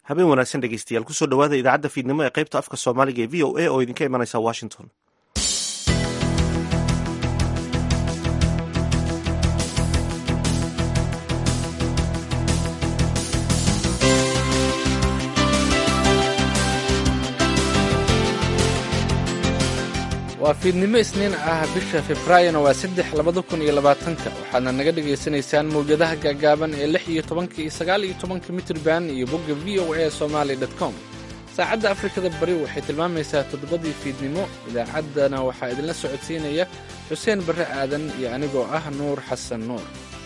habeen wanaagsan dhegeystayaal kusoo dhawaada idaacadda fiidnimo ee qaybta afka soomaaliga ee v o a oo idinka imanaysa washington waa fiidnimo isniin ah bisha februaayona waa saddex labada kun iyo labaatanka waxaadna naga dhagaysanaysaan mawjadaha gaagaaban ee lix iyo tobanka iyo sagaal iyo tobanka mitrban iyo bogga v o a somaali dot com saacadda afrikada bari waxay tilmaamaysaa toddobadii fiidnimo idaacaddana waxaa idinla socodsiinaya xuseen barre aadan iyo anigoo ah nuur xasan nuur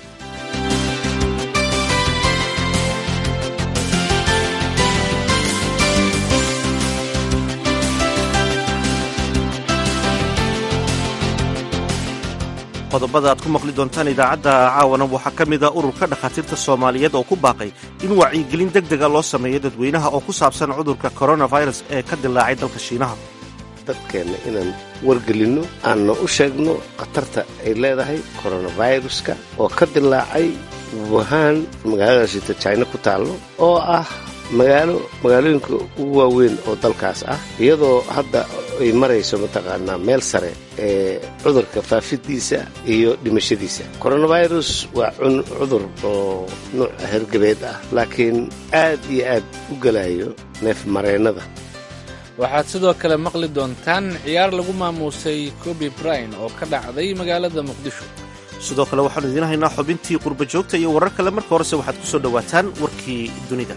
qodobada aad ku maqli doontaan idaacadda caawana waxaa ka mid a ururka dhakhaatiirta soomaaliyeed oo ku baaqay in wacyigelin deg dega loo sameeyo dadweynaha oo ku saabsan cudurka coronavirus ee ka dilaacay dalka shiinaha dadkeenna inaan wargelinno aanna u sheegno khatarta ay leedahay koronaviruska oo ka dilaacay wuhan magaaladaasita jina ku taallo oo ah magaalo magaalooyinka ugu waaweyn oo dalkaas ah iyadoo hadda ay marayso mataqaanaa meel sare ee cudurka faafidiisa iyo dhimashadiisa coronavirus waa cudur oo nuuc hergebeed ah laakiin aad iyo aad u gelayo neef mareennada waxaad sidoo kale maqli doontaan ciyaar lagu maamuusay kobi bryan oo ka dhacday magaalada muqdisho sidoo kale waxaanu idiin haynaa xubintii qurba joogta iyo warar kale marka horese waxaad ku soo dhowaataan warkii dunida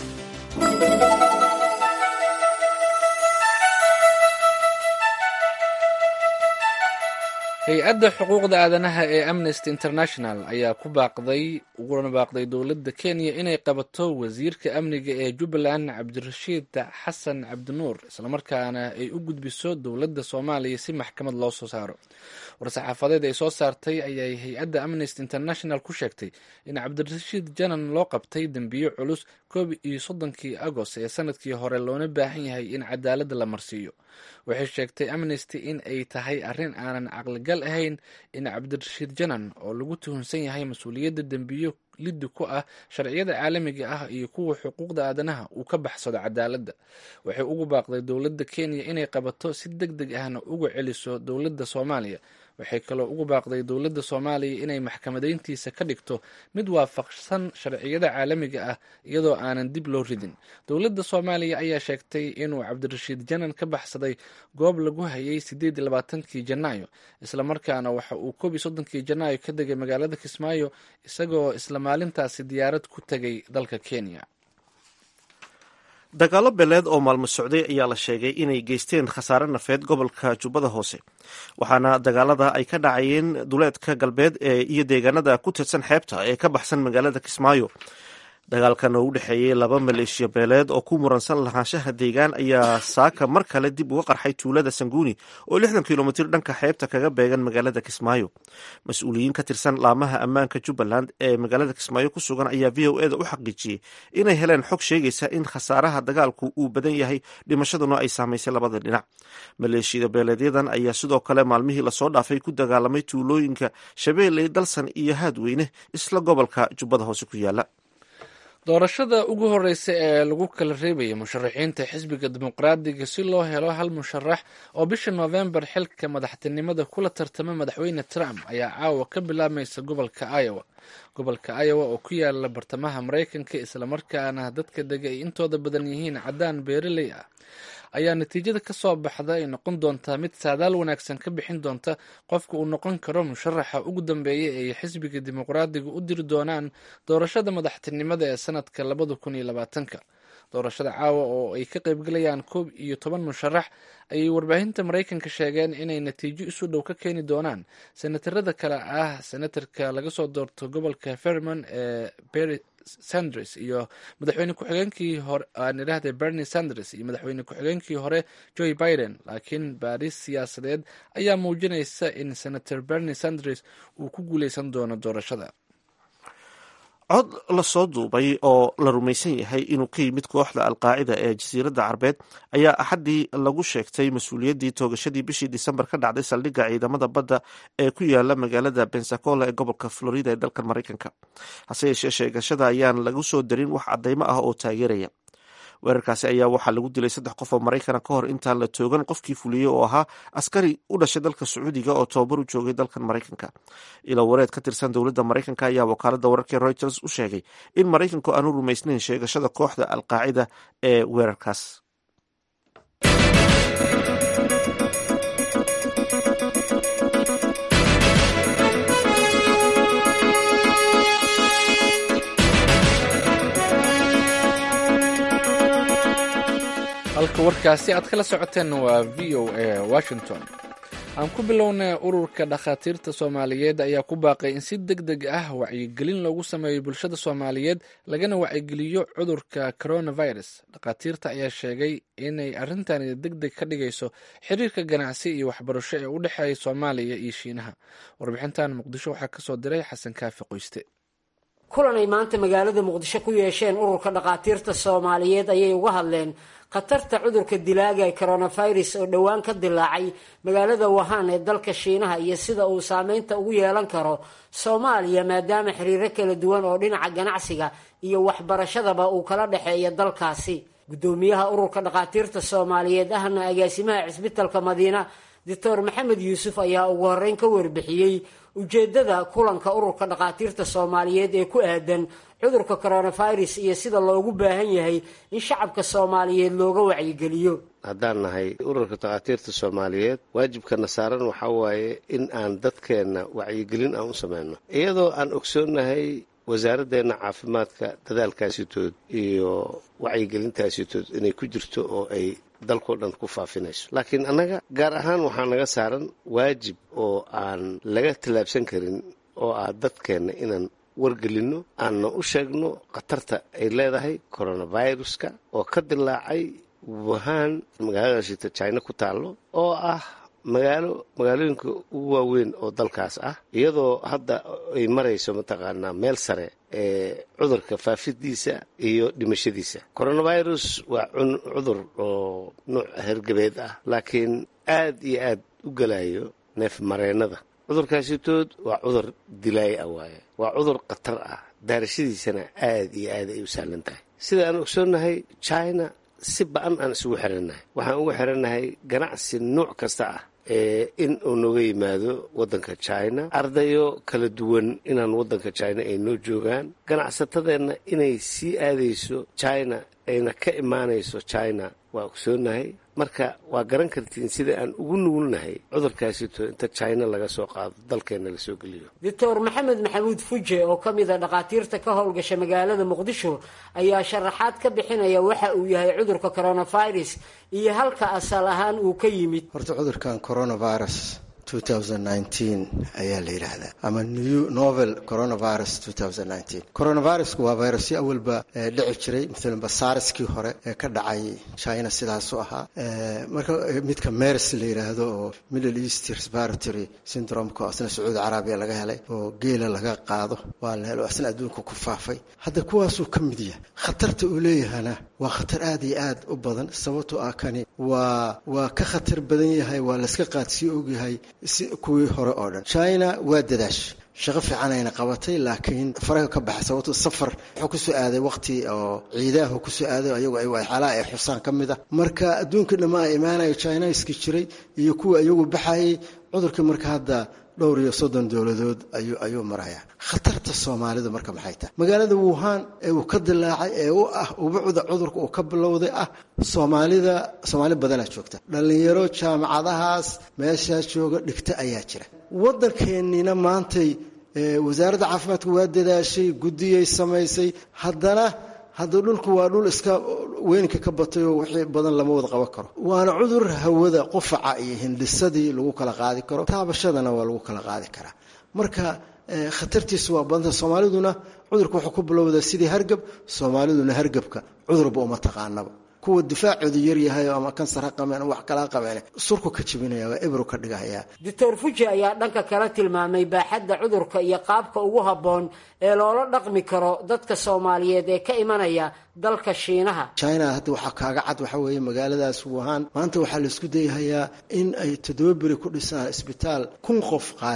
hay-adda xuquuqda aadanaha ee amnesty international ayaa ku baaqday uguna baaqday dowladda kenya inay qabato wasiirka amniga ee jubbaland cabdirashiid xasan cabdinuur islamarkaana ay u gudbiso dowladda soomaaliya si maxkamad loo soo saaro war-saxaafadeed ay soo saartay ayay hay-adda amnesty international ku sheegtay in cabdirashiid janan loo qabtay dembiyo culus koob iyo soddonkii agost ee sanadkii hore loona baahan yahay in cadaaladda la marsiiyo waxay sheegtay amnesty in ay tahay arrin aanan caqligal ahayn in cabdirashiid janan oo lagu tuhunsan yahay mas-uuliyadda dembiyo liddi ku ah sharciyada caalamiga ah iyo kuwa xuquuqda aadanaha uu ka baxsado cadaaladda waxay ugu baaqday dowladda kenya inay qabato si deg deg ahna uga celiso dowladda soomaaliya waxay kaloo ugu baaqday dowladda soomaaliya inay maxkamadayntiisa ka dhigto mid waafaqsan sharciyada caalamiga ah iyadoo aanan dib loo ridin dowladda soomaaliya ayaa sheegtay inuu cabdirashiid janan ka baxsaday goob lagu hayay sideed iyo labaatankii janaayo islamarkaana waxa uu koob iyo soddonkii janaayo ka degay magaalada kismaayo isagoo isla maalintaasi diyaarad ku tegay dalka kenya dagaalo beeleed oo maalmo socday ayaa la sheegay inay geysteen khasaare nafeed gobolka jubbada hoose waxaana dagaalada ay ka dhacayeen duleedka galbeed ee iyo deegaanada ku tirsan xeebta ee ka baxsan magaalada kismaayo dagaalkan oo u dhexeeyey laba maleeshiya beeleed oo ku muransan lahaanshaha deegaan ayaa saaka mar kale dib uga qarxay tuulada sanguuni oo lixdan kilomitir dhanka xeebta kaga beegan magaalada kismaayo mas-uuliyiin ka tirsan laamaha ammaanka jubbaland ee magaalada kismaayo ku sugan ayaa v o eda u xaqiijiyey inay heleen xog sheegaysa in khasaaraha dagaalku uu badan yahay dhimashaduna ay saamaysay labada dhinac maleeshiyada beeleedyadan ayaa sidoo kale maalmihii lasoo dhaafay ku dagaalamay tuulooyinka shabeelle dalsan iyo haadweyne isla gobolka jubbada hoose ku yaala doorashada ugu horeysa ee lagu kala reebaya musharaxiinta xisbiga dimuqraadiga si loo helo hal musharax oo bisha noofembar xilka madaxtinimada kula tartama madaxweyne trump ayaa caawa ka bilaabmaysa gobolka iowa gobolka iowa oo ku yaala bartamaha maraykanka islamarkaana dadka dega ay intooda badan yihiin caddaan beeraley ah ayaa natiijada ka soo baxda ay noqon doontaa mid saadaal wanaagsan ka bixin doonta qofka uu noqon karo musharaxa ugu dambeeya ee xisbiga dimuqraadiga u diri doonaan doorashada madaxtinimada ee sanadka labada kun iyo labaatanka doorashada caawa oo ay ka qaybgalayaan koob iyo toban musharax ayay warbaahinta maraykanka sheegeen inay natiijo isu dhow ka keeni doonaan senatarada kale ah senatarka laga soo doorto gobolka ferman ee berry sanders iyo madaxweyne ku-xigeenkii hore aan idhaahday bernie sanders iyo madaxweyne ku-xigeenkii hore joe biden laakiin baaris siyaasadeed ayaa muujinaysa in senator bernie sanders uu ku guuleysan doono doorashada cod lasoo duubay oo la rumaysan yahay inuu ka yimid kooxda alqaacida ee jasiiradda carbeed ayaa axaddii lagu sheegtay mas-uuliyaddii toogashadii bishii disembar ka dhacday saldhigga ciidamada badda ee ku yaala magaalada bensacola ee gobolka florida ee dalkan maraykanka hase yeeshee sheegashada ayaan lagu soo darin wax caddaymo ah oo taageeraya weerarkaasi ayaa waxaa lagu dilay saddex qof oo maraykana ka hor intaan la toogan qofkii fuliyey oo ahaa askari u dhashay dalka sacuudiga oo tobabar u joogay dalkan maraykanka ilo wareed ka tirsan dowladda maraykanka ayaa wakaalada wararkii reuters u sheegay in maraykanku aanu rumaysnayn sheegashada kooxda alqaacida ee weerarkaas halka warkaasi aad kala socoteen waa v o a washington aan ku bilownay ururka dhakhaatiirta soomaaliyeed ayaa ku baaqay in si deg deg ah wacyigelin loogu sameeyo bulshada soomaaliyeed lagana wacyigeliyo cudurka coronavirus dhakhaatiirta ayaa sheegay inay arrintani deg deg ka dhigayso xiriirka ganacsi iyo waxbarasho ee u dhexeeya soomaaliya iyo shiinaha warbixintan muqdisho waxaa kasoo diray xasan kaafi qoyste kulan ay maanta magaalada muqdisho ku yeesheen ururka dhakhaatiirta soomaaliyeed ayay uga hadleen khatarta cudurka dilaaga ee coronavirus oo dhowaan ka dilaacay magaalada wahaan ee dalka shiinaha iyo sida uu saameynta ugu yeelan karo soomaaliya maadaama xiriiro kala duwan oo dhinaca ganacsiga iyo waxbarashadaba uu kala dhexeeya dalkaasi guddoomiyaha ururka dhakhaatiirta soomaaliyeed ahna agaasimaha cisbitalka madiina doctor maxamed yuusuf ayaa ugu horeyn ka warbixiyey ujeedada kulanka ururka dhakhaatiirta soomaaliyeed ee ku aadan cudurka coronavirus iyo sida loogu baahan yahay in shacabka soomaaliyeed looga wacyigeliyo haddaan nahay ururka dhakhaatiirta soomaaliyeed waajibkana saaran waxaa waaye in aan dadkeenna wacyigelin aan u samayno iyadoo aan ogsoonnahay wasaaraddeena caafimaadka dadaalkaasitood iyo wacyigelintaasitood inay ku jirto oo ay dalkao dhan ku faafinayso laakiin annaga gaar ahaan waxaa naga saaran waajib oo aan laga tallaabsan karin oo ah dadkeenna inaan wargelinno aanna u sheegno khatarta ay leedahay coronaviruska oo ka dilaacay wuhan magaalada shita china ku taallo oo ah magaalo magaalooyinka ugu waaweyn oo dalkaas ah iyadoo hadda ay marayso mataqaanaa meel sare ee cudurka faafidiisa iyo dhimashadiisa coronavirus waa cudur oo nuuc hergabeed ah laakiin aad iyo aad u gelayo neef mareennada cudurkaasitood waa cudur dilaay ah waaye waa cudur khatar ah daarashadiisana aad iyo aad ay u sahlan tahay sida aan ogsoonnahay china si ba-an aan isugu xirannahay waxaan ugu xirannahay ganacsi nuuc kasta ah in uu nooga yimaado waddanka china ardayo kala duwan inaan waddanka china ay noo joogaan ganacsatadeenna inay sii aadayso china ayna ka imaanayso china waa ogsoonnahay marka waa garan kartiin sida aan ugu nugulnahay cudurkaasito inta china laga soo qaado dalkeenna la soo geliyo doctor maxamed maxamuud fuje oo ka mid a dhakhaatiirta ka howlgasha magaalada muqdisho ayaa sharaxaad ka bixinaya waxa uu yahay cudurka coronavirus iyo halka asal ahaan uu ka yimid horta cudurkan coronavirus ayaa la yidhaahdaa ama new novel coronavirus coronavirusku waa virusyo awalba dhici jiray maalanba saarskii hore ee ka dhacay china sidaasu ahaa marka midka mers la yidhaahdo oo middle east respiratory syndromeka oo asna sacuudi carabiya laga helay oo geela laga qaado waa la helo asna adduunka ku faafay hadda kuwaasuu ka mid yahay khatarta uu leeyahana waa khatar aad iyo aad u badan sababtoo ah kani waa waa ka khatar badan yahay waa layska qaadsii ogyahay si kuwii hore oo dhan china waa dadaash shaqo fiican ayna qabatay laakiin faraga ka baxay sababto safar wuxuu kusoo aaday waqti oo ciidaahu kusoo aaday ayagu ay waxyaalaha ay xusaan ka mid ah marka adduunka dhamma a imaanayo chinaiski jiray iyo kuwa iyagu baxayay cudurkii marka hadda dhowr iyo soddon dowladood ayuu ayuu maraya khatarta soomaalidu marka maxay tahay magaalada wuhan ee uu ka dilaacay ee u ah ubucda cudurka uu ka bilowday ah soomaalida soomaali badanaa joogta dhallinyaro jaamacadahaas meeshaas jooga dhigta ayaa jira waddankeennina maantay wasaaradda caafimaadka waa dadaashay guddiyay samaysay haddana hadda dhulku waa dhul iska weynka ka batay oo wixii badan lama wada qaban karo waana cudur hawada qufaca iyo hindhisadii lagu kala qaadi karo taabashadana waa lagu kala qaadi karaa marka khatartiisu waa badanta soomaaliduna cudurka wuxuu ku bilowdaa sidii hargab soomaaliduna hargabka cudurba uma taqaanaba kuwa difaacoodu yaryahay ama kansar ha qabeen wax kala qabeen surku ka jibinaya waa ebro ka dhigaya doctor fuji ayaa dhanka kala tilmaamay baaxadda cudurka iyo qaabka ugu habboon ee loola dhaqmi karo dadka soomaaliyeed ee ka imanaya dalka shiinaha china hadda waxaa kaaga cad waxa weeye magaaladaas wuhan maanta waxaa laisku dayahayaa in ay toddoba beri ku dhisaan isbitaal kun qof qaadi kara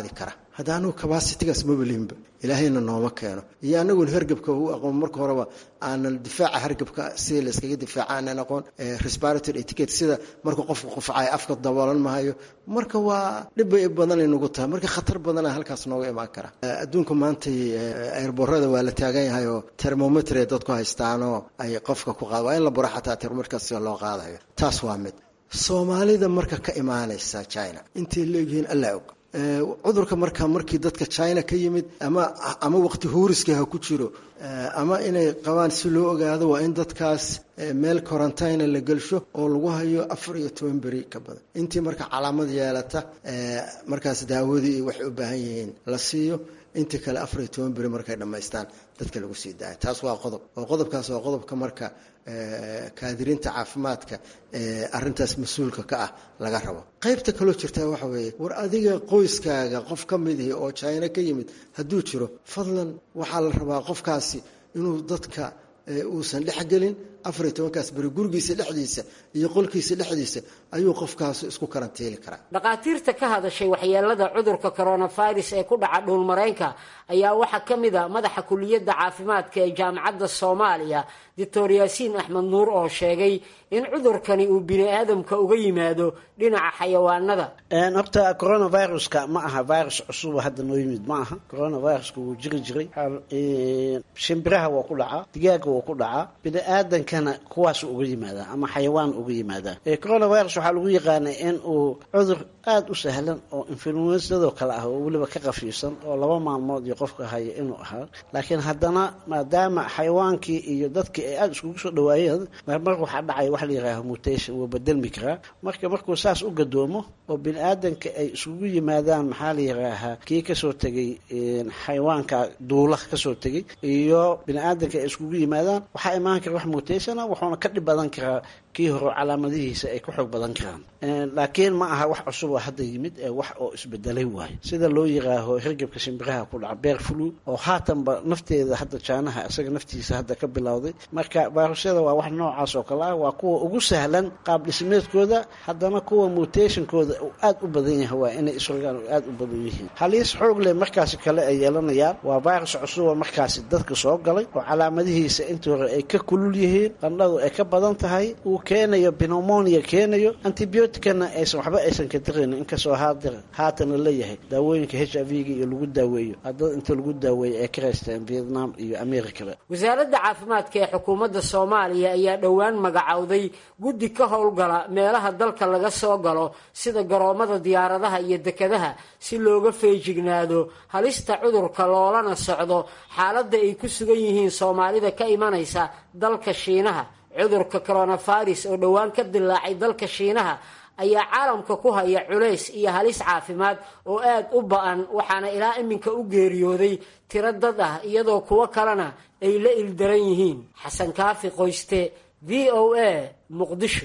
hadda anugu cabacitigaas mabalihinba ilaahayna nooma keeno iyo anaguna hargebka u aqoon marka horeba aanan difaaca hargebka sida layskaga difaaca aanan aqoon respiratory etiquette sida marka qofku qufcay afka daboolan mahayo marka waa dhibbay badanay nagu tahay marka khatar badana halkaas nooga imaan kara adduunka maanta airborada waa la taagan yahay oo termometre dadku haystaanoo ay qofka ku qaad waa in la buro xataa termometrkaas sida loo qaadayo taas waa mid soomaalida marka ka imaanaysa china intay leegyihiin allaa og cudurka marka markii dadka china ka yimid ama ama waqti huuriska ha ku jiro ama inay qabaan si loo ogaado waa in dadkaas meel quarantine la gelsho oo lagu hayo afar iyo toban beri ka badan intii marka calaamad yeelata markaas daawadii iyo waxay u baahan yihiin la siiyo intii kale afar iyo toban beri markay dhammaystaan dadka lagu sii daaya taas waa qodob oo qodobkaas waa qodobka marka kaadiriinta caafimaadka ee arintaas mas-uulka ka ah laga rabo qaybta kaloo jirtaa waxa weeye war adiga qoyskaaga qof ka mid ihi oo china ka yimid hadduu jiro fadlan waxaa la rabaa qofkaasi inuu dadka uusan dhexgelin afar iyo tobankaas beri gurigiisa dhexdiisa iyo qolkiisa dhexdiisa ayuu qofkaasi isku karantiili karaa dhakhaatiirta ka hadashay waxyeelada cudurka coronavirus ee ku dhaca dhuulmareenka ayaa waxaa ka mid a madaxa kuliyadda caafimaadka ee jaamacadda soomaaliya doctor yaasiin axmed nuur oo sheegay in cudurkani uu bini aadamka uga yimaado dhinaca xayawaanada horta coronaviruska ma aha virus cusuba hadda noo yimid ma aha coronaviruska wuu jiri jiray shimbiraha waa ku dhacaa digaaga waa ku dhacaa bini aadankana kuwaas uga yimaadaa ama xayawaan uga yimaadaa coronavirus waxaa lagu yaqaanay in uu cudur aada u sahlan oo influensadoo kale ah oo weliba ka qafiifsan oo laba maalmood iyo qofka haya inuu ahaa laakiin haddana maadaama xayawaankii iyo dadkii ay aada iskugu soo dhawaayeen marmar waxaa dhacaya wax la yihaaha mutation wuu bedelmi karaa marka markuu saas u gadoomo oo bini aadanka ay iskugu yimaadaan maxaa la yihaahaa kii kasoo tegay xayawaanka duula kasoo tegay iyo bini aadanka ay iskugu yimaadaan waxaa imaan kara wax mutationa wuxuuna ka dhib badan karaa kii hore calaamadihiisa ay ku xoog badan karaan laakiin ma aha wax cusub oo hadda yimid ee wax oo isbedelay waayo sida loo yiraaho hirgebka shimbiraha ku dhaca beer flu oo haatanba nafteeda hadda jaanaha isaga naftiisa hadda ka bilowday marka vairusyada waa wax noocaas oo kale ah waa kuwa ugu sahlan qaab dhismeedkooda haddana kuwa mutationkooda uu aad u badan yahay waa inay isrogaan oo aad u badan yihiin haliis xoog leh markaasi kale ay yeelanayaan waa virus cusuba markaasi dadka soo galay oo calaamadihiisa intii hore ay ka kulul yihiin qandhadu ay ka badan tahay uu keenayo pneumonia keenayo antibioticana aysan waxba aysan ka daraynin inkastoo haadar haatana leeyahay daawooyinka h i v-ga iyo lagu daaweeyo haddada inta lagu daaweeyo ay ka raysteen vietnam iyo americaba wasaaradda caafimaadka ee xukuumadda soomaaliya ayaa dhowaan magacowday guddi ka howlgala meelaha dalka laga soo galo sida garoomada diyaaradaha iyo dekadaha si looga feejignaado halista cudurka loolana socdo xaaladda ay ku sugan yihiin soomaalida ka imanaysa dalka shiinaha cudurka coronavirus oo dhowaan ka dilaacay dalka shiinaha ayaa caalamka ku haya culays iyo halis caafimaad oo aad u ba-an waxaana ilaa iminka u geeriyooday tiro dad ah iyadoo kuwo kalena ay la ildaran yihiin xasan kaafi qoyste v o a muqdisho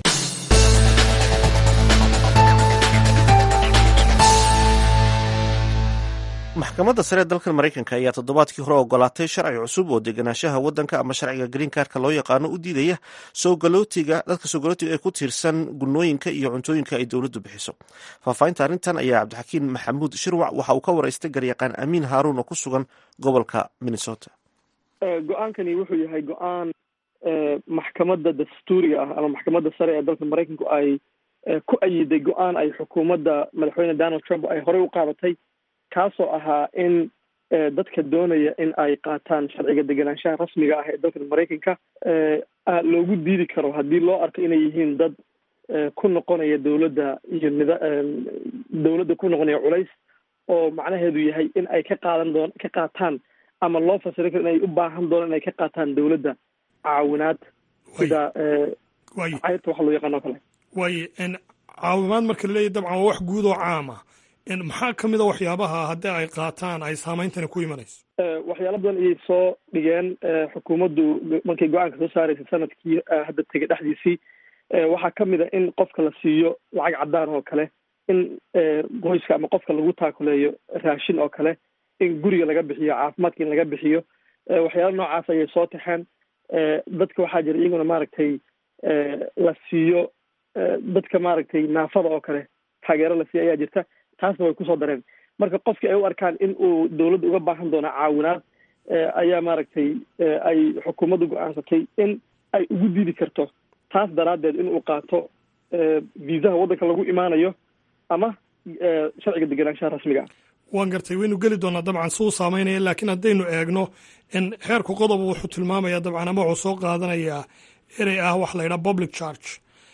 maxkamadda sare ee dalkan maraykanka ayaa toddobaadkii hore ogolaatay sharci cusub oo deganaanshaha waddanka ama sharciga green karka loo yaqaano u diidaya soogalotiga dadka soogalotiga ee ku tiirsan gunooyinka iyo cuntooyinka ay dowladdu bixiso faahfaahinta arrintan ayaa cabdixakiin maxamuud shirwac waxa uu ka waraystay garyaqaan amiin haaruun oo ku sugan gobolka minnesota go-aankani wuxuu yahay go-aan maxkamadda dastuuriga ah ama maxkamadda sare ee dalka maraykanku ay ku ayiday go-aan ay xukuumadda madaxweyne donald trump ay horey u qaadatay kaasoo ahaa in dadka doonaya in ay qaataan sharciga deganaanshaha rasmiga ah ee dalkan maraykanka loogu diidi karo haddii loo arko inay yihiin dad ku noqonaya dowladda iyo nida dowladda ku noqonaya culays oo macnaheedu yahay in ay ka qaadan doon ka qaataan ama loo fasiri karo inay u baahan doonaan inay ka qaataan dowladda caawinaad sida cayrta waxa loo yaqaano o kale waaye caawimaad marka laleeyahy dabcan waa wax guud oo caama maxaa ka mid a waxyaabaha haddii ay qaataan ay saameyntani ku imanayso waxyaala badan ayay soo dhigeen xukuumaddu markay go-aanka soo saaraysay sanadkii hadda tegay dhexdiisii waxaa ka mid a in qofka la siiyo lacag caddaan oo kale in qoyska ama qofka lagu taakuleeyo raashin oo kale in guriga laga bixiyo caafimaadka in laga bixiyo waxyaala noocaas ayay soo taxeen dadka waxaa jira iyaguna maaragtay la siiyo dadka maaragtay naafada oo kale taageero la siiyo ayaa jirta taasna way kusoo dareen marka qofkii ay u arkaan in uu dowladda uga baahan doono caawinaad ayaa maaragtay ay xukuumaddu go-aansatay in ay ugu diidi karto taas daraaddeed in uu qaato viisaha waddanka lagu imaanayo ama sharciga degenaanshaha rasmiga ah waan gartay waynu geli doonaa dabcan suu saameynaya laakiin haddaynu eegno xeerku qodob wuxuu tilmaamaya dabcan ama wuxuu soo qaadanayaa erey ah wax la yidhaha public charge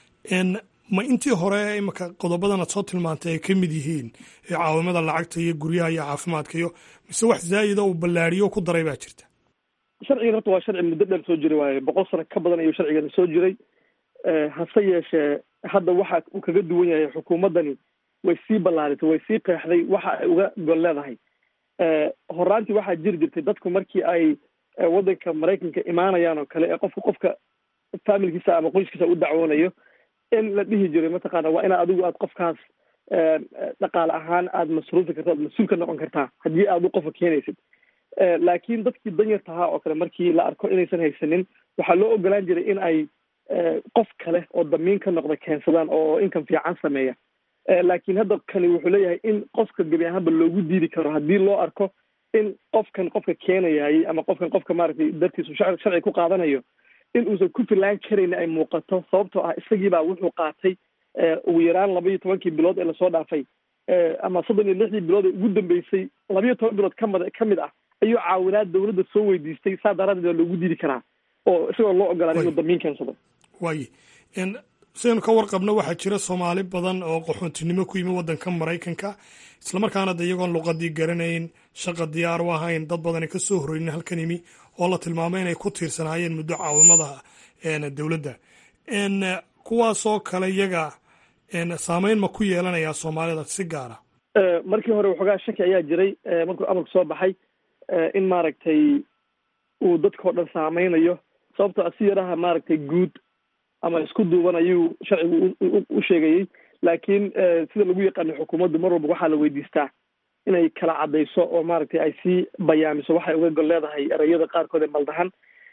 ma intii hore imika qodobadan aad soo tilmaantay ay ka mid yihiin ee caawimada lacagta iyo guryaha iyo caafimaadka iyo mise wax zaa'ida uu ballaariyo ku daray baa jirta sharcigan horta waa sharci muddo dheer soo jiray waaye boqol sano ka badan ayuu sharcigan soo jiray hase yeeshee hadda waxa uu kaga duwan yahay xukuumaddani way sii ballaaritay way sii qeexday waxa ay uga gol leedahay horaantii waxaa jiri jirtay dadku markii ay waddanka maraykanka imaanayaan oo kale ee qofka qofka familkiisa ama qoyskiisa u dacwoonayo in la dhihi jiray mataqaana waa inaad adigu aad qofkaas dhaqaale ahaan aada masruufi karto aad mas-uul ka noqon kartaa haddii aad u qofka keenaysid laakiin dadkii danyarta ahaa oo kale markii la arko inaysan haysanin waxaa loo ogolaan jiray in ay qof kale oo damiin ka noqda keensadaan oo inkan fiican sameeya laakiin hadda kani wuxuu leeyahay in qofka gebi ahaanba loogu diidi karo haddii loo arko in qofkan qofka keenayay ama qofkan qofka maaragtay dartiisu sharci ku qaadanayo in uusan ku filaan karayna ay muuqato sababtoo ah isagiibaa wuxuu qaatay ugu yaraan laba iyo tobankii bilood ee lasoo dhaafay ama soddon iyo lixdii bilood ee ugu dambeysay laba iyo toban bilood kamid ka mid ah ayuu caawinaad dowladda soo weydiistay saa daraadeed waa loogu diidi karaa oo isagoo loo ogolaan inuu damiin keensado waaye sidaynu ka warqabno waxaa jira soomaali badan oo qaxoontinimo ku yimi waddanka maraykanka islamarkaana de iyagoon luqadii garanayn shaqa diyaar u ahayn dad badani ka soo horreynin halkan yimi oo la tilmaamay inay ku tiirsanaayeen muddo caawimada dowladda kuwaasoo kale iyaga saameyn ma ku yeelanayaa soomaalida si gaara markii hore waxoogaa shaki ayaa jiray markuu amarku soo baxay in maaragtay uu dadkao dhan saameynayo sababtoo si yaraha maaragtay guud ama isku duuban ayuu sharcigu u sheegayey laakiin sida lagu yaqaano xukuumaddu mar walba waxaa la weydiistaa inay kala caddayso oo maaragtay ay sii bayaamiso waxay uga gol leedahay ereyada qaarkood ee maldahan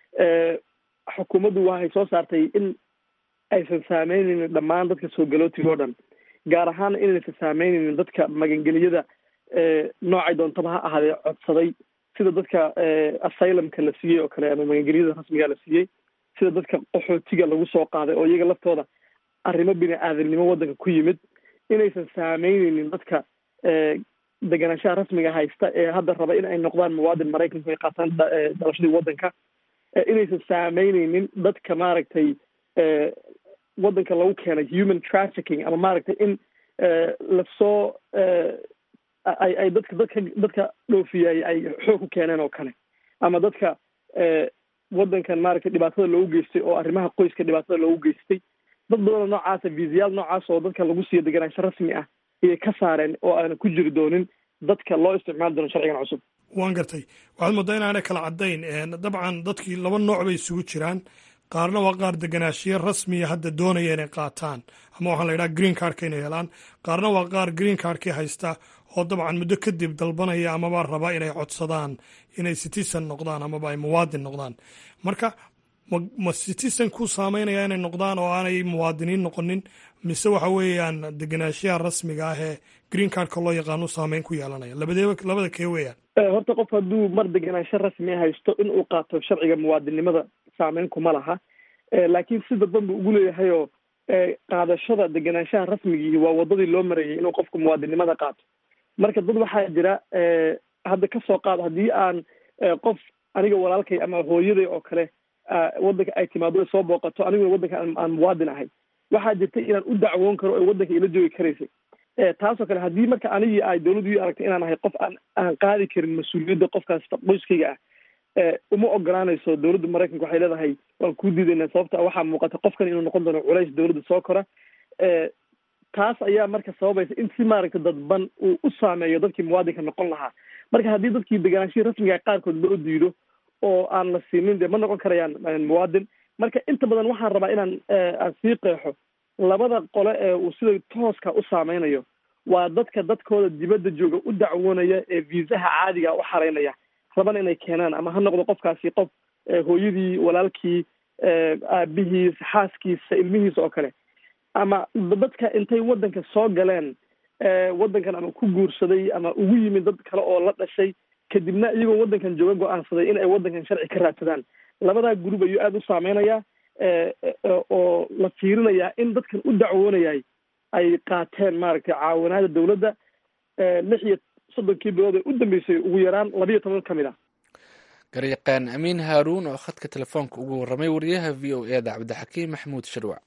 xukuumaddu waxay soo saartay in aysan saameyneynin dhammaan dadka soo galootiga o dhan gaar ahaan inaysan saameyneynin dadka magangeliyada noocay doontaba ha ahaadee codsaday sida dadka asylumka la siiyey oo kale ama magangelyada rasmiga la siiyey sida dadka qaxootiga lagu soo qaaday oo iyaga laftooda arrimo bini aadamnimo waddanka ku yimid inaysan saameyneynin dadka deganaanshaha rasmiga haysta ee hadda raba in ay noqdaan muwaadin maraykanku ay qaataan dalashadii waddanka inaysan saameyneynin dadka maaragtay waddanka lagu keenay human trafficking ama maaragtay in lasoo ay ay dadka dadka dadka dhoofiyay ay xoog ku keeneen oo kale ama dadka waddankan maaragtay dhibaatada loogu geystay oo arrimaha qoyska dhibaatada loogu geystay dad badanoo noocaasa viisayaal noocaas oo dadka lagu siiyo deganaansho rasmi ah ayay ka saareen oo aana ku jiri doonin dadka loo isticmaali doono sharcigan cusub waan gartay waxaad moodaa inaanay kala caddayn dabcan dadkii laba nooc bay isugu jiraan qaarna waa qaar deganaashiyo rasmiya hadda doonaya inay qaataan ama waxaa la yidhaha green cardka inay helaan qaarna waa qaar green cardkii haysta oo dabcan muddo kadib dalbanaya amaba raba inay codsadaan inay citizen noqdaan amaba ay muwaadin noqdaan marka ma citizen ku saameynaya inay noqdaan oo aanay muwaadiniin noqonin mise waxa weeyaan deganaashiyaha rasmiga ah ee green cardka loo yaqaano saameyn ku yeelanaya labadeeba labada kee weeyaan horta qof hadduu mar deganaansho rasmi a haysto in uu qaato sharciga muwaadinimada saameyn kuma laha laakiin si dadban buu ugu leeyahay oo qaadashada deganaanshaha rasmigii waa wadadii loo marayay inuu qofku muwaadinimada qaato marka dad waxaa jira hadda kasoo qaado haddii aan qof aniga walaalkay ama hooyaday oo kale waddanka ay timaado soo booqato aniguna waddanka aan muwaadin ahay waxaa jirta inaan u dacwoon karo oo waddanka ila joogi karaysay taasoo kale haddii marka anigii ay dawladdu ii aragtay inaan ahay qof aan aan qaadi karin mas-uuliyadda qofkaas qoyskayga ah uma ogolaanayso dawladda maraykanka waxay leedahay waan kuu diidaynaa sababta waxaa muuqata qofkan inuu noqon doono culays dawladda soo kora taas ayaa marka sababaysa in si maaragta dadban uu u saameeyo dadkii muwaadinka noqon lahaa marka haddii dadkii degaanshihii rasmiga qaarkood loo diido oo aan la siinin dee ma noqon karayaan muwaadin marka inta badan waxaan rabaa inaan aan sii qeexo labada qole ee uu sida tooska u saameynayo waa dadka dadkooda dibadda jooga u dacwoonaya ee viisaha caadiga u xaraynaya rabana inay keenaan ama ha noqdo qofkaasi qof hooyadii walaalkii aabihiis xaaskiisa ilmihiisa oo kale ama dadka intay waddanka soo galeen waddankan ama ku guursaday ama ugu yimid dad kale oo la dhashay kadibna iyagoo waddankan jooga go-aansaday in ay waddankan sharci ka raadsadaan labadaa gurub ayuu aada u saameynayaa oo la fiirinayaa in dadkan u dacwoonayay ay qaateen maaragtay caawinaada dawladda lix iyo soddonkii bilood ee u dambeysay ugu yaraan labiiyo toban ka mid ah garyaqaan amiin haaruun oo khadka telefoonka ugu warramay wariyaha v o e da cabdixakiim maxamuud shirwac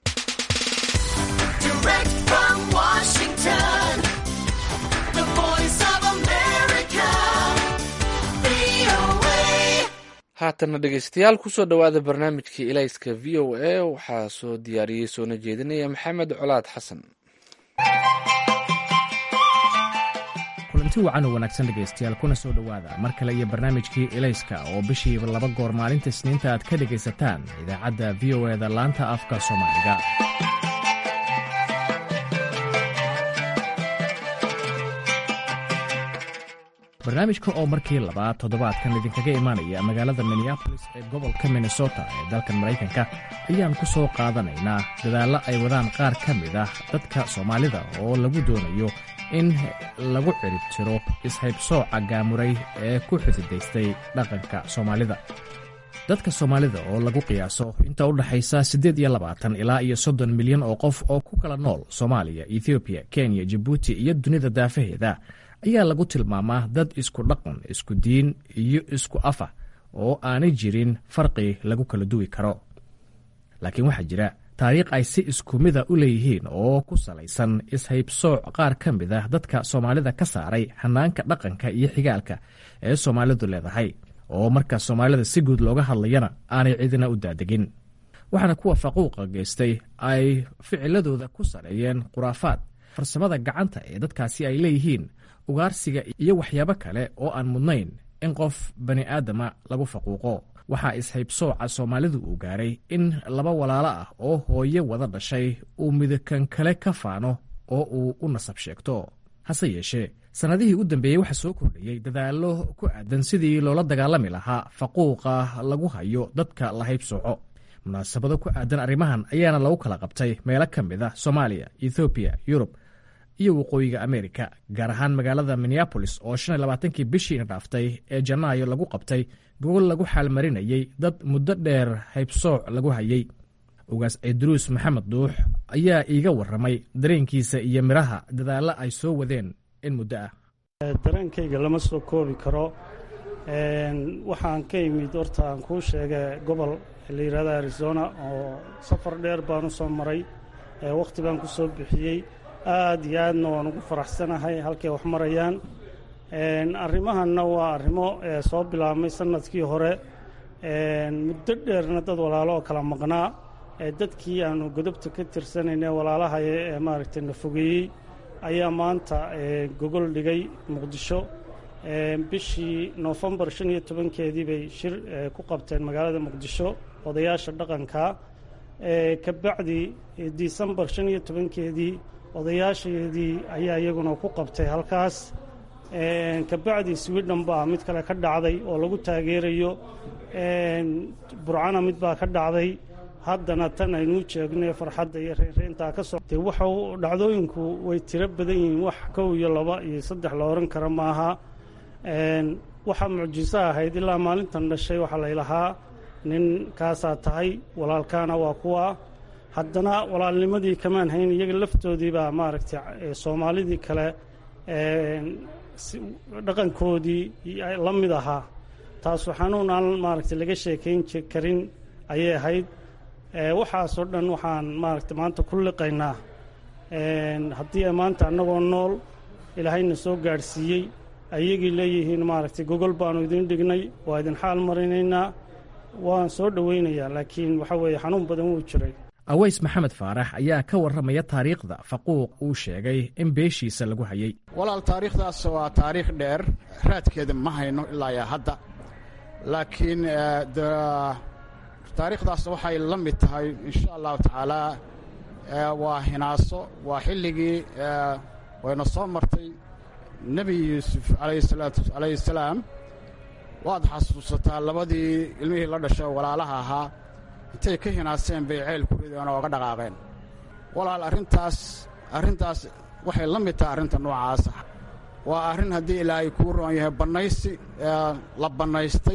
haatana dhegeystayaal kusoo dhowaada barnaamijkii ilayska v o a waxaa soo diyaariyey soona jeedinaya maxamed colaad xasan kulanti wacan oo wanaagsan dhegaystayaal kuna soo dhowaada mar kale iyo barnaamijkii ilayska oo bishiiba laba goor maalinta isniinta aad ka dhegaysataan idaacadda v o eda laanta afka soomaaliga barnaamijka oo markii labaad toddobaadkan idinkaga imaanaya magaalada minneabolis ee gobolka minnesota ee dalkan maraykanka ayaan ku soo qaadanaynaa dadaallo ay wadaan qaar ka mid ah dadka soomaalida oo lagu doonayo in lagu cirib tiro ishaybsooca gaamuray ee ku xududaystay dhaqanka soomaalida dadka soomaalida oo lagu qiyaaso inta u dhaxaysa siddeed iyo labaatan ilaa iyo soddon milyan oo qof oo ku kala nool soomaaliya ethoobiya kenya jabuuti iyo dunida daafaheeda ayaa lagu tilmaamaa dad isku dhaqan isku diin iyo isku afa oo aanay jirin farqi lagu kala duwi karo laakiin waxaa jira taariikh ay si isku mida u leeyihiin oo ku salaysan ishaybsooc qaar ka mid ah dadka soomaalida ka saaray hanaanka dhaqanka iyo xigaalka ee soomaalidu leedahay oo marka soomaalida si guud looga hadlayana aanay cidina u daadegin waxaana kuwa faquuqa geystay ay ficiladooda ku saleeyeen khuraafaad farsamada gacanta ee dadkaasi ay leeyihiin ugaarsiga iyo waxyaabo kale oo aan mudnayn in qof bani aadama lagu faquuqo waxaa ishaybsooca soomaalidu uu gaaray in laba walaalo ah oo hooye wada dhashay uu midakan kale ka faano oo uu u nasab sheegto hase yeeshee sannadihii u dambeeyey waxaa soo kordhayey dadaallo ku aadan sidii loola dagaalami lahaa faquuqa lagu hayo dadka la haybsooco munaasabado ku aadan arrimahan ayaana lagu kala qabtay meelo ka mid ah soomaaliya ethoobiya yurub iyo waqooyiga amerika gaar ahaan magaalada minneabolis oo shan iyo labaatankii bishiina dhaaftay ee janaayo lagu qabtay gogol lagu xaalmarinayey dad muddo dheer haybsooc lagu hayey ugaas ciidruus maxamed duux ayaa iiga warramay dareenkiisa iyo midhaha dadaallo ay soo wadeen in muddo ah dareenkayga lama soo koobi karo waxaan ka imid horta aan kuu sheega gobol la yidhahda arizona oo safar dheer baan u soo maray wakhti baan ku soo bixiyey aad iyo aadna waan ugu faraxsanahay halkay wax marayaan arrimahanna waa arrimo soo bilaabmay sanadkii hore muddo dheerna dad walaalo oo kala maqnaa dadkii aanu godobta ka tirsanayne walaalahaya ee maaragtay na fogeeyey ayaa maanta gogol dhigay muqdisho bishii noofembar shan iyo tobankeedii bay shir ku qabteen magaalada muqdisho odayaasha dhaqanka kabacdi disembar shan iyo tobankeedii odayaasheedii ayaa iyaguna ku qabtay halkaas kabacdi swidhen baa mid kale ka dhacday oo lagu taageerayo burcana mid baa ka dhacday haddana tan aynuu jeegno farxadda iyo reynreyntaa ka socotay waxa dhacdooyinku way tiro badan yihiin wax kow iyo laba iyo saddex la oran kara maaha waxaa mucjiso ahayd ilaa maalintan dhashay waxaa laylahaa nin kaasaa tahay walaalkaana waa kuwa haddana walaalnimadii kamaan hayn iyaga laftoodii baa maaragtay soomaalidii kale dhaqankoodii la mid ahaa taasu xanuun aan maaragtay laga sheekayn karin ayay ahayd waxaasoo dhan waxaan maaragtay maanta ku liqaynaa haddii ay maanta annagoo nool ilaahayna soo gaadhsiiyey ayagii leeyihiin maaragtay gogol baanu idin dhignay waa idin xaal marinaynaa waan soo dhowaynayaa laakiin waxa weeye xanuun badan wuu jiray aways maxamed faarax ayaa ka warramaya taariikhda faquuq uu sheegay in beeshiisa lagu hayey walaal taariikhdaas waa taariikh dheer raadkeeda ma hayno ilaa yaa hadda laakiin taariikhdaas waxay la mid tahay insha allahu tacaalaa waa hinaaso waa xilligii wayna soo martay nebi yuusuf calayhi salaam waad xasuusataa labadii ilmihii la dhashay walaalaha ahaa intay ka hinaaseen bay ceyl ku rideen oo ga dhaqaaqeen walaal arrintaas arrintaas waxay la mid tahay arrinta noocaasa waa arrin haddii ilaahay kuu roon yahay bannaysi la bannaystay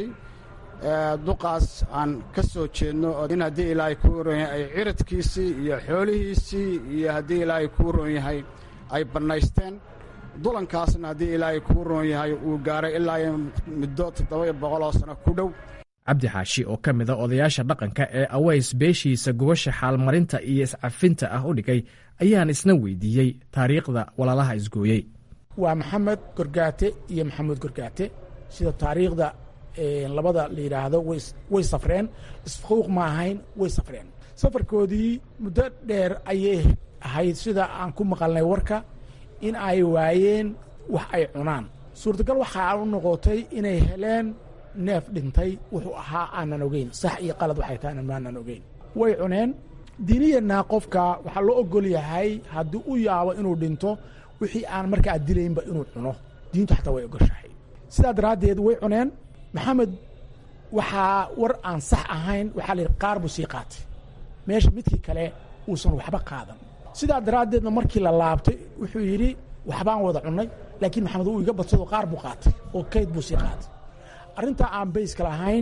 duqaas aan ka soo jeedno in haddii ilaahay kuu roon yahay ay ciradkiisii iyo xoolihiisii iyo haddii ilaahay kuu roon yahay ay bannaysteen dulankaasna haddii ilaahay kuu roon yahay uu gaaray ilaa muddo toddoba boqoloo sano ku dhow cabdi xaashi oo ka mid a odayaasha dhaqanka ee aways beeshiisa gubasha xaalmarinta iyo iscafinta ah u dhigay ayaan isna weydiiyey taariikhda walaalaha isgooyey waa maxamed gorgaate iyo maxamuud gorgaate sida taariikhda labada la yidhaahdo way safreen isfuuq ma ahayn way safreen safarkoodii muddo dheer ayay ahayd sida aan ku maqalnay warka in ay waayeen wax ay cunaan suurtagal waxaa u noqotay inay heleen neef dhintay wuxuu ahaa aanan ogeyn sax iyo qalad waxay tahay maanan ogeyn way cuneen diiniyana qofka waxaa loo ogol yahay haddii u yaabo inuu dhinto wixii aan markaa dilaynba inuu cuno diintu xataa way ogoshahay sidaa daraaddeed way cuneen maxamed waxaa war aan sax ahayn waxaa la yidhi qaar buu sii qaatay meesha midkii kale uusan waxba qaadan sidaa daraaddeedna markii la laabtay wuxuu yidhi waxbaan wada cunnay laakiin maxamed uu iga badsado qaar buu qaatay oo kayd buu sii qaatay arrintaa aan bayska lahayn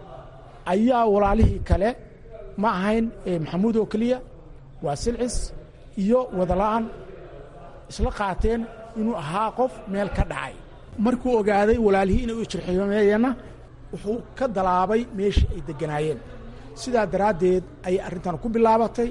ayaa walaalihii kale ma ahayn maxamuud oo keliya waa silcis iyo wadala'an isla qaateen inuu ahaa qof meel ka dhacay markuu ogaaday walaalihii inay u jirxiimeeyeenna wuxuu ka dalaabay meeshii ay degganaayeen sidaa daraaddeed ayay arrintan ku bilaabatay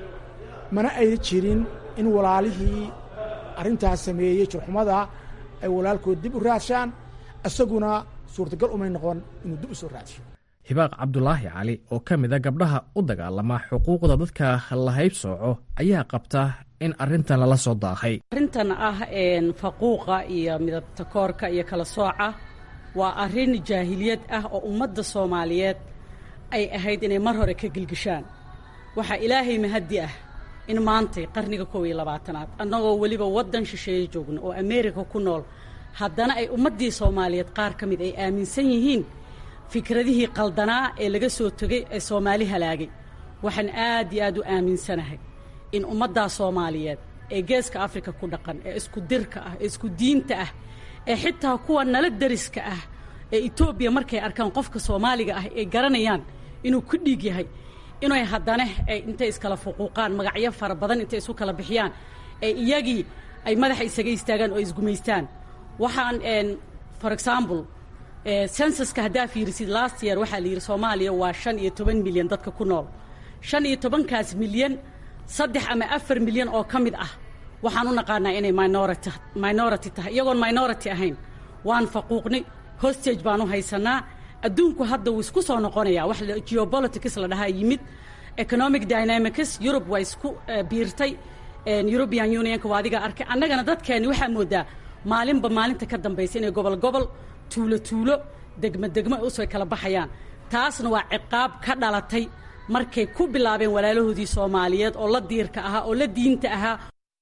mana ay jirin in walaalihii arrintaas sameeyey jirxumada ay walaalkood dib u raadshaan isaguna suurtagal umay noqon inuu dib u soo raadsho hibaaq cabdulaahi cali oo ka mid a gabdhaha u dagaalama xuquuqda dadka la haybsooco ayaa qabta in arrintan lala soo daahay arrintan ah faquuqa iyo midabta koorka iyo kala sooca waa arrin jaahiliyad ah oo ummadda soomaaliyeed ay ahayd inay mar hore ka gilgishaan waxaa ilaahay mahaddi ah in maantay qarniga kow iyo labaatanaad annagoo weliba waddan shisheeye joogno oo ameerika ku nool haddana ay ummaddii soomaaliyeed qaar ka mid ay aaminsan yihiin fikradihii qaldanaa ee laga soo tegay ee soomaali halaagay waxaan aad iyo aad u aaminsanahay in ummaddaa soomaaliyeed ee geeska afrika ku dhaqan ee isku dirka ah ee isku diinta ah ee xitaa kuwa nala dariska ah ee etoobiya markay arkaan qofka soomaaliga ah ay garanayaan inuu ku dhiig yahay inay haddana intay iskala fuquuqaan magacyo fara badan intay isu kala bixiyaan ee iyagii ay madaxa isaga istaagaan oo isgumaystaan waxaan for example sensuska haddaa fiirisid last year waxaa la yidhi soomaaliya waa shan iyo toban milyan dadka ku nool shan iyo tobankaas milyan saddex ama afar milyan oo ka mid ah waxaan u naqaanaa inay minority minority tahay iyagoon minority ahayn waan faquuqnay hostage baan u haysanaa adduunku hadda wuu isku soo noqonayaa wax geopolitics la dhahaa yimid economic dynamics Europe waa isku biirtay European Unionka waa adiga arkay annagana dadkeeni waxaa moodaa maalinba maalinta ka dambaysa inay gobol gobol tuulo tuulo degmo degmo usoo kala baxayaan taasna waa ciqaab ka dhalatay markay ku bilaabeen walaalahoodii Soomaaliyeed oo la diirka ahaa oo la diinta ahaa